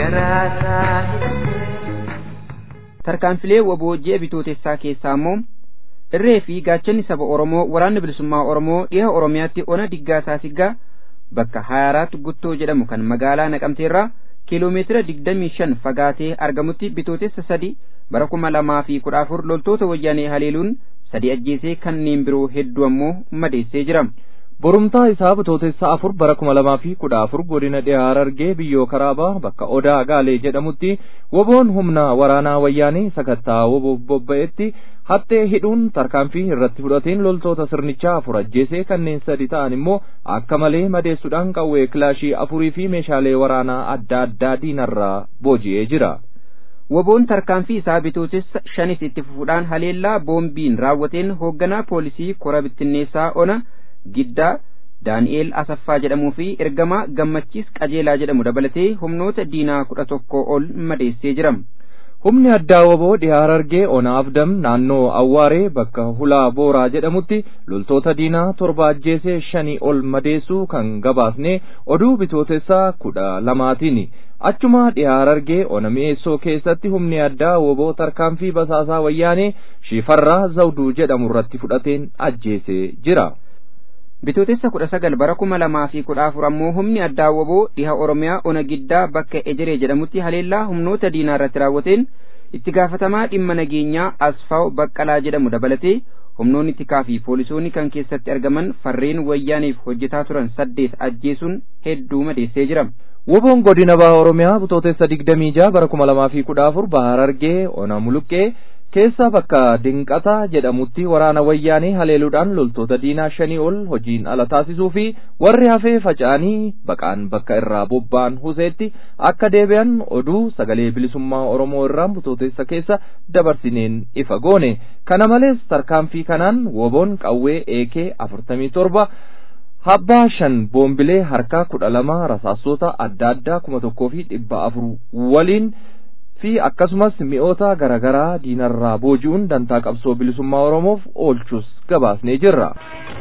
garaasaa hidhatee. tarkaanfilee waboo ji'a bitootessaa keessaa immoo irree fi gaachanni saba oromoo waraanni bilisummaa oromoo dhiha oromiyaatti ona diggaasaa siggaa bakka hayaaraat guttoo jedhamu kan magaalaa naqamteerraa kiiloomeetira digdamii shan fagaatee argamutti bitootessa sadi bara kuma lamaa fi kudha afur loltoota wayyaanee haleeluun sadi ajjeesee kanneen biroo hedduu ammoo madeessee jira. borumtaa isaa bitootessa afur bara kuma lamaa fi kudha afur godina dhiyaa harargee biyyoo karaabaa bakka odaa gaalee jedhamutti woboon humna waraanaa wayyaanee sakattaa woboof bobba'etti hattee hidhuun tarkaanfii irratti fudhateen loltoota sirnichaa afur ajjeesee kanneen sadi ta'an immoo akka malee madeessuudhaan qawwee kilaashii afurii fi meeshaalee waraanaa adda addaa diinarraa booji'ee jira. Woboon tarkaanfii isaa bitootessa shanis itti fufuudhaan haleellaa boombiin raawwateen hoogganaa poolisii kora bittinneessaa ona giddaa daani'eel asaffaa jedhamuu fi ergamaa gammachiis qajeelaa jedhamu dabalatee humnoota diinaa kudha tokko ol madeessee jira. Humni addaa woboo dhiyaa harargee ona afdam naannoo awwaaree bakka hulaa booraa jedhamutti loltoota diinaa torba ajjeesee shanii ol madeessuu kan gabaasne oduu bitootessaa kudha lamaatiin. Achuma dhiyaa harargee ona mi'eessoo keessatti humni addaa woboo tarkaanfii basaasaa wayyaanee shifarraa zawduu jedhamu irratti fudhateen ajjeesee jira. Bitootessa kudha sagal bara kuma lamaa fi kudha afur ammoo humni addaa woboo dhiha Oromiyaa ona giddaa bakka Ejeree jedhamutti haleellaa humnoota diinaa irratti raawwateen itti gaafatamaa dhimma nageenyaa Asfaaw Baqqalaa jedhamu dabalatee humnoonni tikaa fi poolisoonni kan keessatti argaman farreen wayyaaniif hojjetaa turan saddeet ajjeesuun hedduu madeessee jira. Woboon godina baha Oromiyaa bitootessa digdamii jaha bara kuma lamaa fi kudha afur baha Harargee ona muluqqee keessa bakka dinqataa jedhamutti waraana wayyaanee haleeluudhaan loltoota diinaa shanii ol hojiin ala taasisuu fi warri hafee faca'anii baqaan bakka irraa bobba'an huseetti akka deebi'an oduu sagalee bilisummaa oromoo irraan bitootessa keessa dabarsineen ifa goone kana malees tarkaanfii kanaan woboon qawwee eekee afurtamii torba habbaa shan boombilee harkaa kudha lama rasaasota adda addaa kuma tokkoo fi dhibba afur waliin fi akkasumas mi'oota garaagaraa diinarraa booji'uun dantaa qabsoo bilisummaa oromoof oolchus gabaasnee jirra.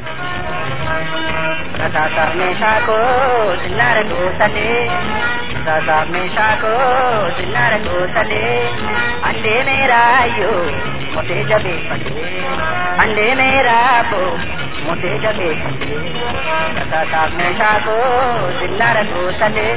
Saasaaf meeshaa koo sinnaara goosalee Saasaaf meeshaa koo sinnaara goosalee Andee meeraayyoo motee jabeeffatee Andee meeraaboo motee jabeeffatee Saasaaf meeshaa koo sinnaara goosalee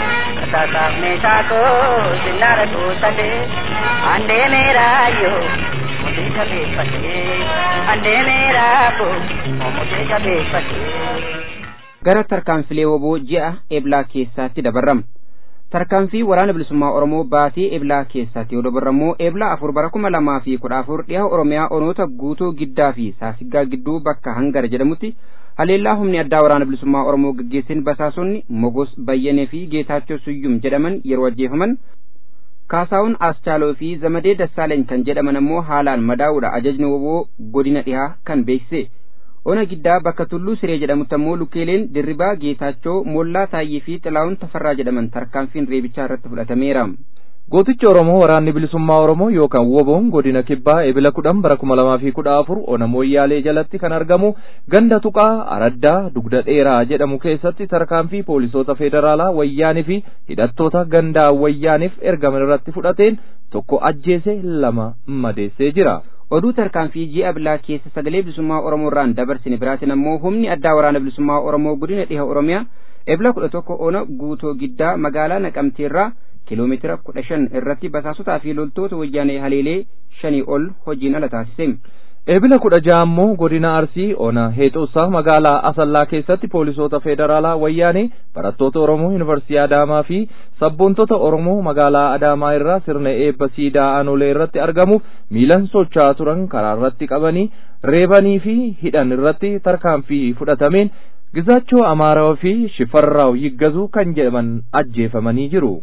Saasaaf meeshaa koo sinnaara goosalee Andee meeraayyoo motee jabeeffatee Andee meeraaboo motee jabeeffatee gara tarkaanfilee woboo ji'a eblaa keessaatti dabarrama. Tarkaanfii waraana bilisummaa Oromoo baatee eblaa keessaatti yoo dabarrammoo eblaa afur bara kuma lamaa fi kudha afur dhiha Oromiyaa onoota guutuu giddaa fi saasiggaa gidduu bakka hangara jedhamutti haleellaa humni addaa waraana bilisummaa Oromoo gaggeessin basaasonni Mogos Bayyanee fi Geetaachoo Suyyum jedhaman yeroo ajjeefaman Kaasaawun Aschaaloo fi Zamadee Dassaaleeny kan jedhaman ammoo haalaan madaa'uudha ajajni woboo godina dhihaa kan beeksise. ona giddaa bakka tulluu siree jedhamutti ammoo lukkeeleen dirribaa geetaachoo moollaa taayyee fi xilaa'uun tafarraa jedhaman tarkaanfiin reebichaa irratti fudhatameera. Gootichi Oromoo waraanni bilisummaa Oromoo yookaan woboon godina kibbaa ebila kudhan bara kuma lamaa fi kudha afur ona mooyyaalee jalatti kan argamu ganda tuqaa araddaa dugda dheeraa jedhamu keessatti tarkaanfii poolisoota federaalaa wayyaanii fi hidhattoota gandaa wayyaaniif ergaman irratti fudhateen tokko ajjeese lama madeessee jira. oduu tarkaanfii ji'a eblaa keessa sagalee bilisummaa oromoo irraan dabarsine biraatiin ammoo humni addaa waraana bilisummaa oromoo godina dhiha oromiyaa ebla kudha tokko ona guutoo giddaa magaalaa naqamteerraa kiiloomeetira kudha shan irratti basaasotaa fi loltoota wayyaanee haleelee shanii ol hojiin ala taasise. Ebila kudha ja'a ammoo godina Arsii ona Heexoosaa magaalaa Asallaa keessatti poolisoota federaalaa wayyaanee barattoota Oromoo Yuunivarsiitii Adaamaa fi sabboontota Oromoo magaalaa Adaamaa irraa sirna eebba siidaa aanolee irratti argamuuf miilan socho'aa turan karaa irratti qabanii reebanii fi hidhan irratti tarkaanfii fudhatameen gizaachoo Amaaraa fi Shifarraaw Yiggazuu kan jedhaman ajjeefamanii jiru.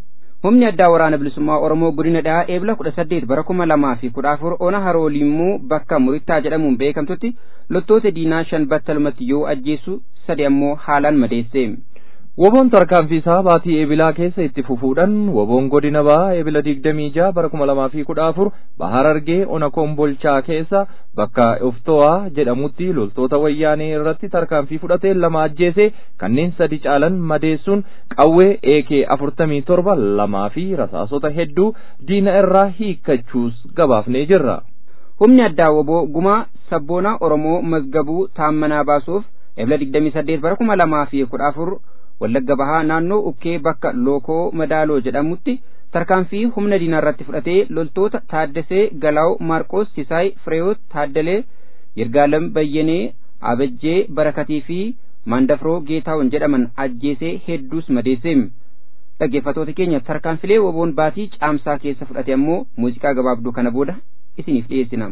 humni addaa waraana bilisummaa oromoo godina dhahaa eebla kudha saddeet bara kuma lamaa fi kudha afur ona haroolimmuu bakka murittaa jedhamuun beekamtutti loltoota diinaa shan battalumatti yoo ajjeesu sadi ammoo haalaan madeesse. Woboon tarkaanfii isaa baatii eebilaa keessa itti fufuudhaan woboon godina bahaa eebila digdamii jaha bara kuma lamaa fi kudha afur bahar argee ona kombolchaa keessa bakka ofto'aa jedhamutti loltoota wayyaanee irratti tarkaanfii fudhatee lama ajjeese kanneen sadi caalan madeessuun qawwee eekee afurtamii torba lamaa fi rasaasota hedduu diina irraa hiikkachuus gabaafnee jirra. Humni addaa woboo gumaa sabboonaa Oromoo mazgabuu taammanaa baasuuf eebila digdamii saddeet bara kuma lamaa fi kudha afur wallagga bahaa naannoo ukkee bakka lookoo madaaloo jedhamutti tarkaanfii humna diinaa irratti fudhatee loltoota taaddasee galaaw maarqoos sisaay fireewoot taaddalee yirgaalam bayyenee abajjee barakatii fi maandafroo geetaawwan jedhaman ajjeesee hedduus madeesse dhaggeeffatoota keenya tarkaanfilee woboon baatii caamsaa keessa fudhate ammoo muuziqaa gabaabduu kana booda isiniif dhiyeessina.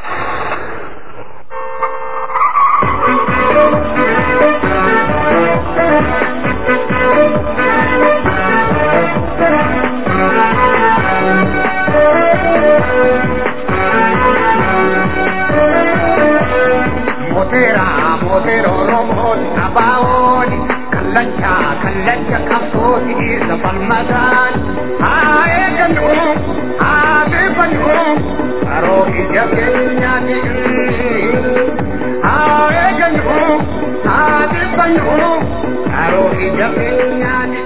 Motera, motero, romon, abaon, kalancha, kalancha, kapoti, zapalmadan, ae ganu, ave panu, aro ijabenya ni, ae ganu, ave panu, aro ijabenya ni.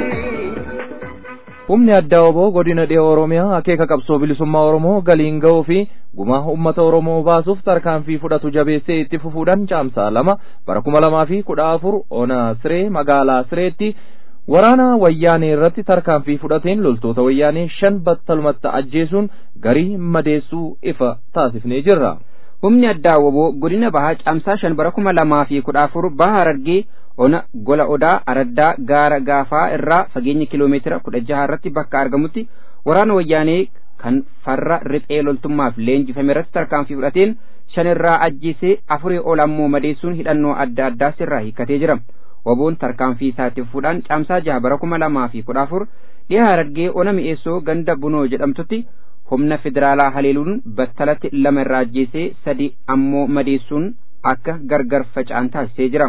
humni addaa oboo godina dhiha oromiyaa akeeka qabsoo bilisummaa oromoo galiin ga'uu fi gumaa ummata oromoo baasuuf tarkaanfii fudhatu jabeessee itti fufuudhaan caamsaa lama bara kuma lamaa fi kudha afur ona siree magaalaa sireetti waraana wayyaanee irratti tarkaanfii fudhateen loltoota wayyaanee shan battalumatti ajjeesuun garii madeessuu ifa taasifnee jirra. humni addaa woboo godina bahaa caamsaa shan bara kuma lamaa fi kudha afur baha harargee ona gola odaa araddaa gaara gaafaa irraa fageenya kiloomeetira kudha jaha irratti bakka argamutti waraana wayyaanee kan farra riphee loltummaaf leenjifame irratti tarkaanfii fudhateen shan irraa ajjeesee afurii ol ammoo madeessuun hidhannoo adda addaas irraa hiikkatee jira woboon tarkaanfii isaatti fufuudhaan caamsaa jaha bara kuma lamaa fi kudha afur dhiha harargee ona mi'eessoo ganda bunoo jedhamtutti humna federaalaa haleeluun battalatti lama irraa ajjeesee sadi ammoo madeessuun akka gargar faca'an taasisee jira.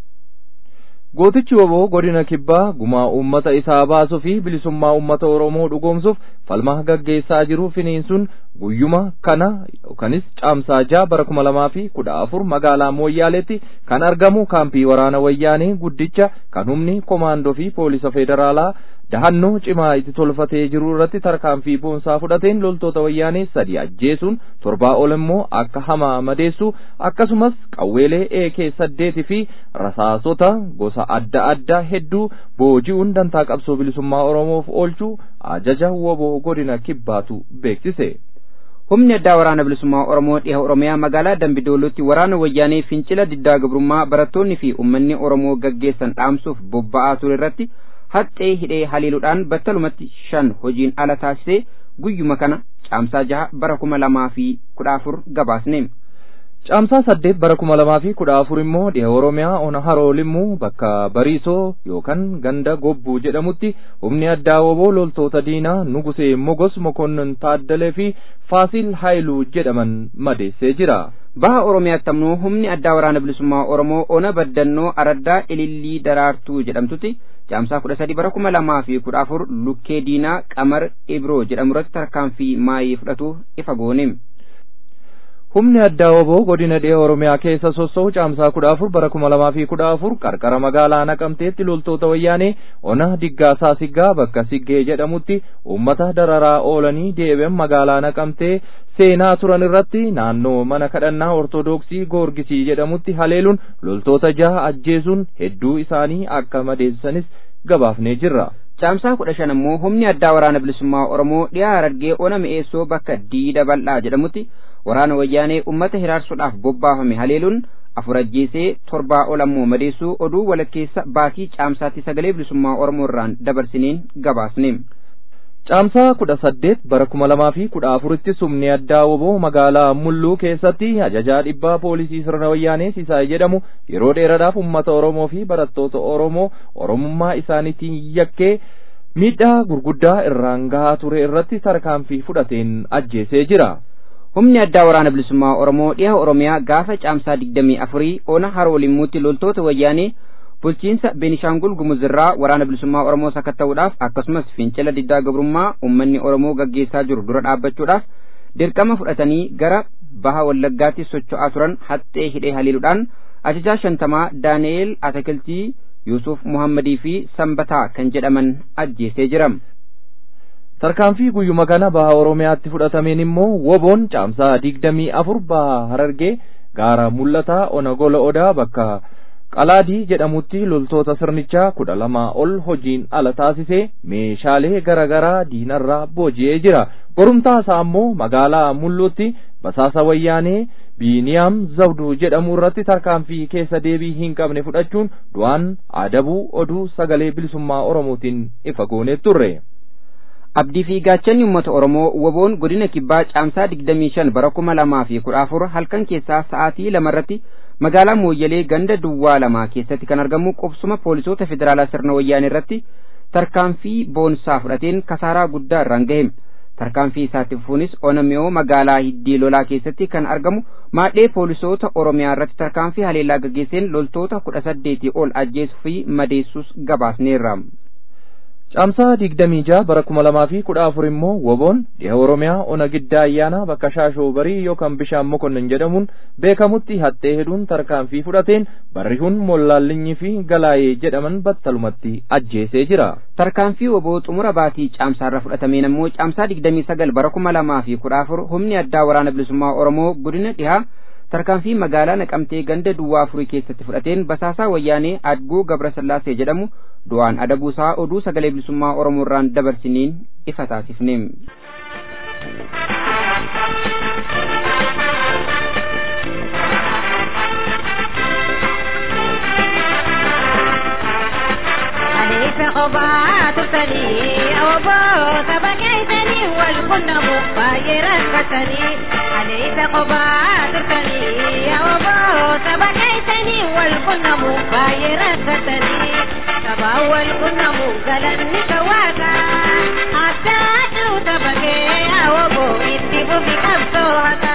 Gootichi woboo godina kibbaa gumaa uummata isaa baasuu fi bilisummaa uummata Oromoo dhugoomsuuf falmaa gaggeessaa jiru finiinsuun guyyuma kana yookanis caamsaa jaha bara kuma lamaa fi kudha afur magaalaa Mooyyaaleetti kan argamu kaampii waraana wayyaanee guddicha kan humni komaandoo fi poolisa federaalaa dahannoo cimaa itti tolfatee jiru irratti tarkaanfii boonsaa fudhateen loltoota wayyaanee sadi ajjeesuun torbaa ol immoo akka hamaa madeessu akkasumas qawweelee eekee saddeetii fi rasaasota gosa adda addaa hedduu booji'uun dantaa qabsoo bilisummaa oromoof oolchuu ajaja woboo godina kibbaatu beeksise. humni addaa waraana bilisummaa oromoo dhiha oromiyaa magaalaa dambidoolotti waraana wayyaanee fincila diddaa gabrummaa barattoonni fi ummanni oromoo gaggeessan dhaamsuuf bobba'aa ture irratti haxxee hidhee haleeluudhaan battalumatti shan hojiin ala taasisee guyyuma kana caamsaa jaha bara kuma lamaa fi kudha afur gabaasne. Caamsaa saddeet bara kuma lamaa fi kudha afur immoo dhiha Oromiyaa ona haroolimmoo bakka Bariisoo yookaan ganda Gobbuu jedhamutti humni addaa woboo loltoota diinaa Nugusee Mogos Mokonnon Taaddalee fi Faasil Haayiluu jedhaman madeessee jira. baha oromiyaatti ammoo humni addaa waraana bilisummaa oromoo ona baddannoo araddaa ilillii daraartuu jedhamtutti caamsaa kudha sadi bara kuma lamaa fi kudha afur lukkee diinaa qamar ibroo jedhamu irratti tarkaanfii maayii fudhatu ifa goone. Humni addaa woboo godina dhiha Oromiyaa keessa sossa'u caamsaa kudha afur bara kuma lamaa fi kudha afur qarqara magaalaa naqamteetti loltoota wayyaanee ona diggaasaa siggaa bakka siggee jedhamutti uummata dararaa oolanii deebi'an magaalaa naqamtee seenaa turan irratti naannoo mana kadhannaa ortodoksii goorgisii jedhamutti haleeluun loltoota jaha ajjeesuun hedduu isaanii akka madeessanis gabaafnee jirra. caamsaa kudha shan ammoo humni addaa waraana bilisummaa oromoo dhiyaa harargee ona mi'eessoo bakka diida bal'aa jedhamutti waraana wayyaanee ummata hiraarsuudhaaf bobbaafame haleeluun afur ajjeesee torbaa ol ammoo madeessuu oduu walakkeessa baatii caamsaatti sagalee bilisummaa oromoo irraan dabarsineen gabaasne. Caamsaa kudha saddeet bara kuma lamaa fi kudha afuritti humni addaa woboo magaalaa Mulluu keessatti ajajaa dhibbaa poolisii sirna wayyaanee Sisaay jedhamu yeroo dheeraadhaaf uummata Oromoo fi barattoota Oromoo Oromummaa isaaniitiin yakkee miidhaa gurguddaa irraan gahaa ture irratti tarkaanfii fudhateen ajjeesee jira. humni addaa waraana bilisummaa oromoo dhiha oromiyaa gaafa caamsaa digdamii afurii ona haroo limmuutti loltoota wayyaanee bulchiinsa beenishaangul gumuzirraa waraana bilisummaa oromoo sakatta'uudhaaf akkasumas fincila diddaa gabrummaa ummanni oromoo gaggeessaa jiru dura dhaabbachuudhaaf dirqama fudhatanii gara baha wallaggaatti socho'aa turan haxxee hidhee haliiluudhaan ajajaa shantamaa daani'eel atakiltii yuusuf muhammadii fi sanbataa kan jedhaman ajjeesee jira. tarkaanfii guyyuma kana baha oromiyaatti fudhatameen immoo woboon caamsaa digdamii afur baha harargee gaara mul'ataa ona gola odaa bakka qalaadii jedhamutti loltoota sirnichaa kudha lamaa ol hojiin ala taasisee meeshaalee gara garaa diinarraa booji'ee jira borumtaa isaa ammoo magaalaa mulluutti basaasa wayyaanee biiniyaam zawduu jedhamu irratti tarkaanfii keessa deebii hin qabne fudhachuun du'aan adabuu oduu sagalee bilisummaa oromootiin ifa goonee turre. abdii fi gaachanni uummata oromoo woboon godina kibbaa caamsaa digdamii shan bara kuma lamaa fi kudha afur halkan keessaa sa'aatii lamarratti magaalaa mooyyalee ganda duwwaa lamaa keessatti kan argamu qubsuma poolisoota federaalaa sirna wayyaanee irratti tarkaanfii boonsaa fudhateen kasaaraa guddaa irraan gahe tarkaanfii isaatti fufuunis onamiyoo magaalaa hiddii lolaa keessatti kan argamu maadhee poolisoota oromiyaa irratti tarkaanfii haleellaa gaggeesseen loltoota kudha saddeetii ol ajjeesuu fi madeessuus gabaasneerra. caamsaa digdamii jaha bara kuma lamaa fi kudha afur immoo woboon dhiha oromiyaa ona giddaa ayyaana bakka shaashoo barii yookaan bishaan mokonnin jedhamuun beekamutti haxxee hedduun tarkaanfii fudhateen barrihuun mollaallinyii fi galaayee jedhaman battalumatti ajjeesee jira. tarkaanfii woboo xumura baatii caamsaarra fudhatameen ammoo caamsaa digdamii sagal bara kuma lamaa fi kudha afur humni addaa waraana bilisummaa oromoo godina dhihaa tarkaanfii magaalaa naqamtee ganda duwwaa afurii keessatti fudhateen basaasaa wayyaanee adguu gabrasallaasee jedhamu du'aan adabuusaa oduu sagalee bilisummaa oromoo irraan dabarsiniin ifa taasifne. قبعة ترتني أو بوت بكيتني والكن مباير كتني عليك قبعة ترتني أو بوت بكيتني والكن مباير كتني تبا والكن مغلن كواكا حتى توت بكي أو بو اتبو بكبسوهتا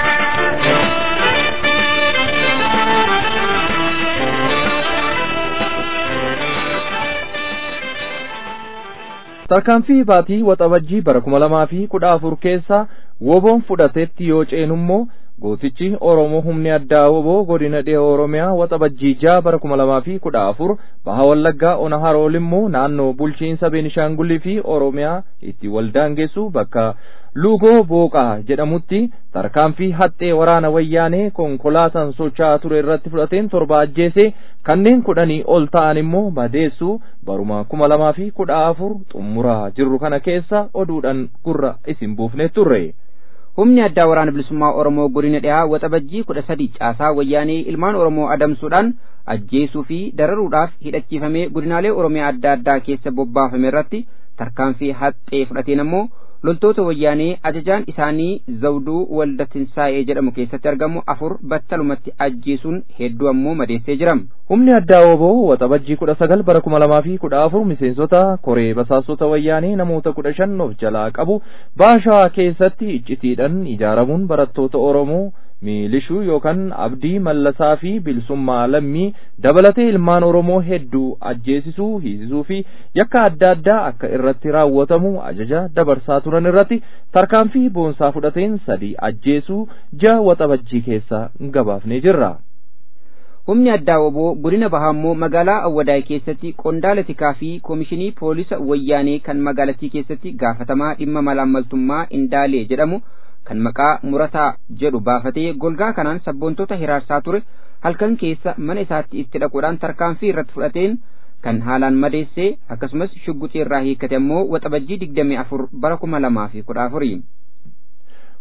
tarkaanfii baatii waxabajjii bara kuma lamaa fi kudha afur keessa woboon fudhateetti yoo ceenummoo gootichi oromoo humni addaa woboo godina dhiha oromiyaa waxabajjii jaa bara kuma lamaa fi kudha afur baha wallaggaa ona haroolimmoo naannoo bulchiinsa beenishaangulii fi oromiyaa itti waldaangeessu bakka luugoo booqaa jedhamutti tarkaanfii haxxee waraana wayyaanee konkolaataan socho'aa ture irratti fudhateen torba ajjeesee kanneen kudhanii ol ta'an immoo madeessuu baruma kuma lamaa fi kudha afur xumuraa jirru kana keessa oduudhaan gurra isin buufne turre. humni addaa waraana bilisummaa oromoo godina dhihaa waxabajjii kudha sadii caasaa wayyaanee ilmaan oromoo adamsuudhaan ajjeesuu fi dararuudhaaf hidhachiifamee godinaalee oromiyaa adda addaa keessa bobbaafame irratti tarkaanfii haxxee fudhateen ammoo loltoota wayyaanee ajajaan isaanii zawduu walda tinsaa'ee jedhamu keessatti argamu afur battalumatti ajjeesuun hedduu ammoo madeessee jira. humni addaa woboo waxabajjii kudha sagal bara kuma lamaa fi kudha afur miseensota koree basaastota wayyaanee namoota kudha shan of jalaa qabu baashaa keessatti iccitiidhaan ijaaramuun barattoota oromoo miilishuu yookaan abdii mallasaa fi bilisummaa lammii dabalatee ilmaan oromoo hedduu ajjeesisuu hiisisuu fi yakka adda addaa akka irratti raawwatamu ajaja dabarsaa turan irratti tarkaanfii boonsaa fudhateen sadii ajjeesuu ja'a waxabajjii keessa gabaafnee jirra. humni addaa woboo godina bahaammoo magaalaa awwadaay keessatti qondaala tikaa fi koomishinii poolisa wayyaanee kan magaalattii keessatti gaafatamaa dhimma malaammaltummaa indaalee jedhamu kan maqaa murataa jedhu baafatee golgaa kanaan sabboontota hiraarsaa ture halkan keessa mana isaatti itti dhaquudhaan tarkaanfii irratti fudhateen kan haalaan madeessee akkasumas shugguxii irraa hiikkate ammoo waxabajjii digdamii afur bara kuma lamaa fi kudha afurii.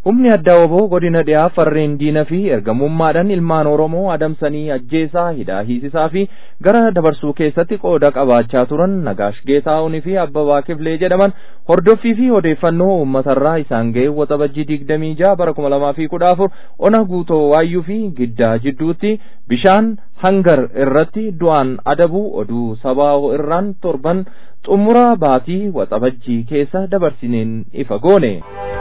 Humni addaa woboo godina dhiyaa farreen diina fi ergamummaadhaan ilmaan Oromoo adamsanii ajjeesaa hidhaa hiisisaa fi gara dabarsuu keessatti qooda qabaachaa turan Nagaash Geetaa'uunii fi Abbabaa Kifilee jedhaman hordoffii fi odeeffannoo uummatarraa isaan ga'e waxabajjii digdamii ja'a bara kuma lamaa fi kudha afur ona guutoo waayyuu fi giddaa jidduutti bishaan hangar irratti du'aan adabuu oduu sabaa irraan torban xumura baatii waxabajjii keessa dabarsineen ifa goone.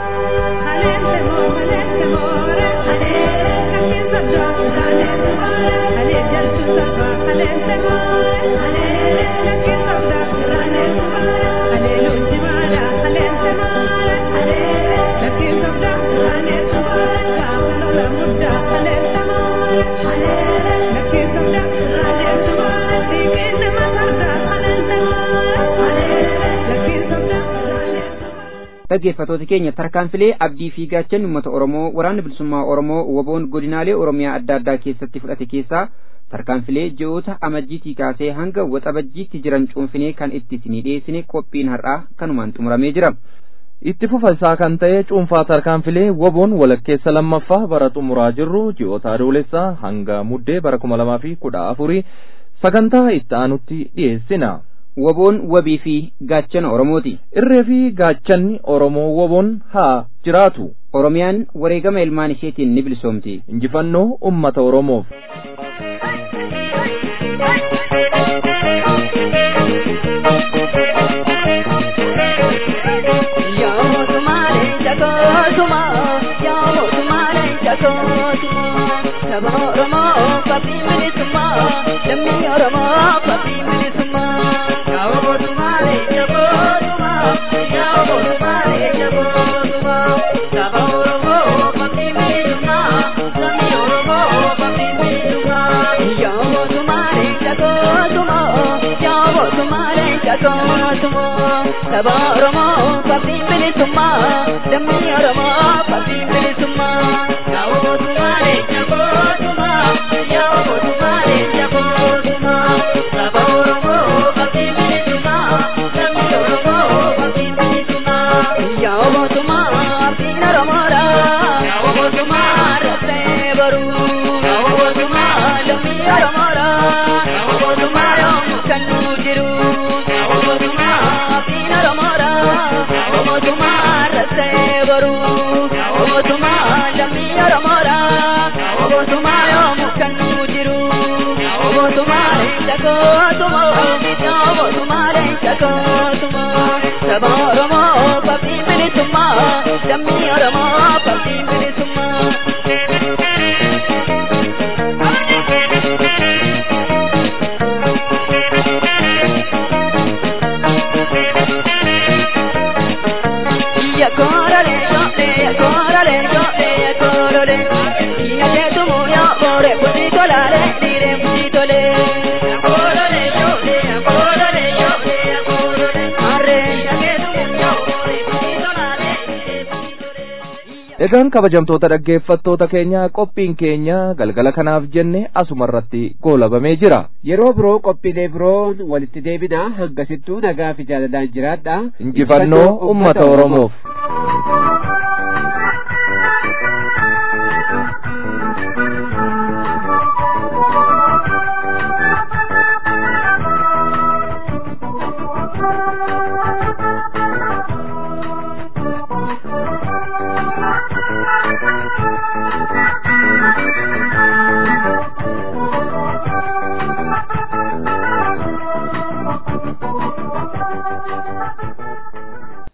dhaggeeffatoota keenya tarkaanfilee abdii fi gaachanni uummata oromoo waraanni bilisummaa oromoo woboon godinaalee oromiyaa adda addaa keessatti fudhate keessaa tarkaanfilee ji'oota amajjiitii kaasee hanga waxabajjiitti jiran cuunfinee kan itti isinii dhiyeessine qophiin har'aa kanumaan xumuramee jira. itti fufa isaa kan ta'e cuunfaa tarkaanfilee woboon walakkeessa lammaffaa bara xumuraa jirru ji'oota adoolessaa hanga muddee bara kuma lamaa fi kudha afurii sagantaa itti aanutti dhiyeessina. Woboon wabii fi gaachana Oromooti. Irree fi gaachanni Oromoo woboon haa jiraatu. Oromiyaan wareegama ilmaan isheetiin ni bilisoomti. Injifannoo uummata Oromoof. Saba Oromoo fabii bilisummaa lammii Oromoo fabii bilisummaa yaa mootummaale jabootumaa yaa mootummaale jabootumaa saba Oromoo fabii bilisummaa lammii Oromoo fabii bilisummaa yaa mootummaale jabootumaa yaa mootummaale jabootumaa saba Oromoo fabii bilisummaa lammii Oromoo fabii bilisummaa yaa mootummaale jabootumaa yaa mootummaale jabootumaa saba Oromoo fabii bilisummaa lammii Oromoo fabii bilisummaa yaa mootummaa abdiin Oromoodha yaa mootummaa raftee baruu yaa mootummaa lammii Oromoodha yaa mootummaa yoomuu kan nu jiru yaa mootummaa abdiin Oromoodha yaa mootummaa raftee baruu yaa mootummaa lammii Oromoodha yaa mootummaa yoomuu kan nu jiru yaa mootummaa leenjagootumoo yaa mootummaa leenjagootumoo saba Oromoo fabii bilisummaa lammii Oromoo fabii bilisummaa. Yakorale yole, yakorale yole, yakorale. Iyate tumu ya bore pusitolale, dire pusitole. Yakorale yole, yakorale yole, yakorale. Arre, iyate tumu ya bore pusitolale, dire pusitole. Egaan kabajamtoota dhaggeeffattoota keenya qophiin keenya galgala kanaaf jenne asuma irratti goolabamee jira. Yeroo biroo qophiilee biroon walitti deebinaa hangasittuu nagaa fi jaalalaan jiraadha. Injifannoo uummata Oromoof.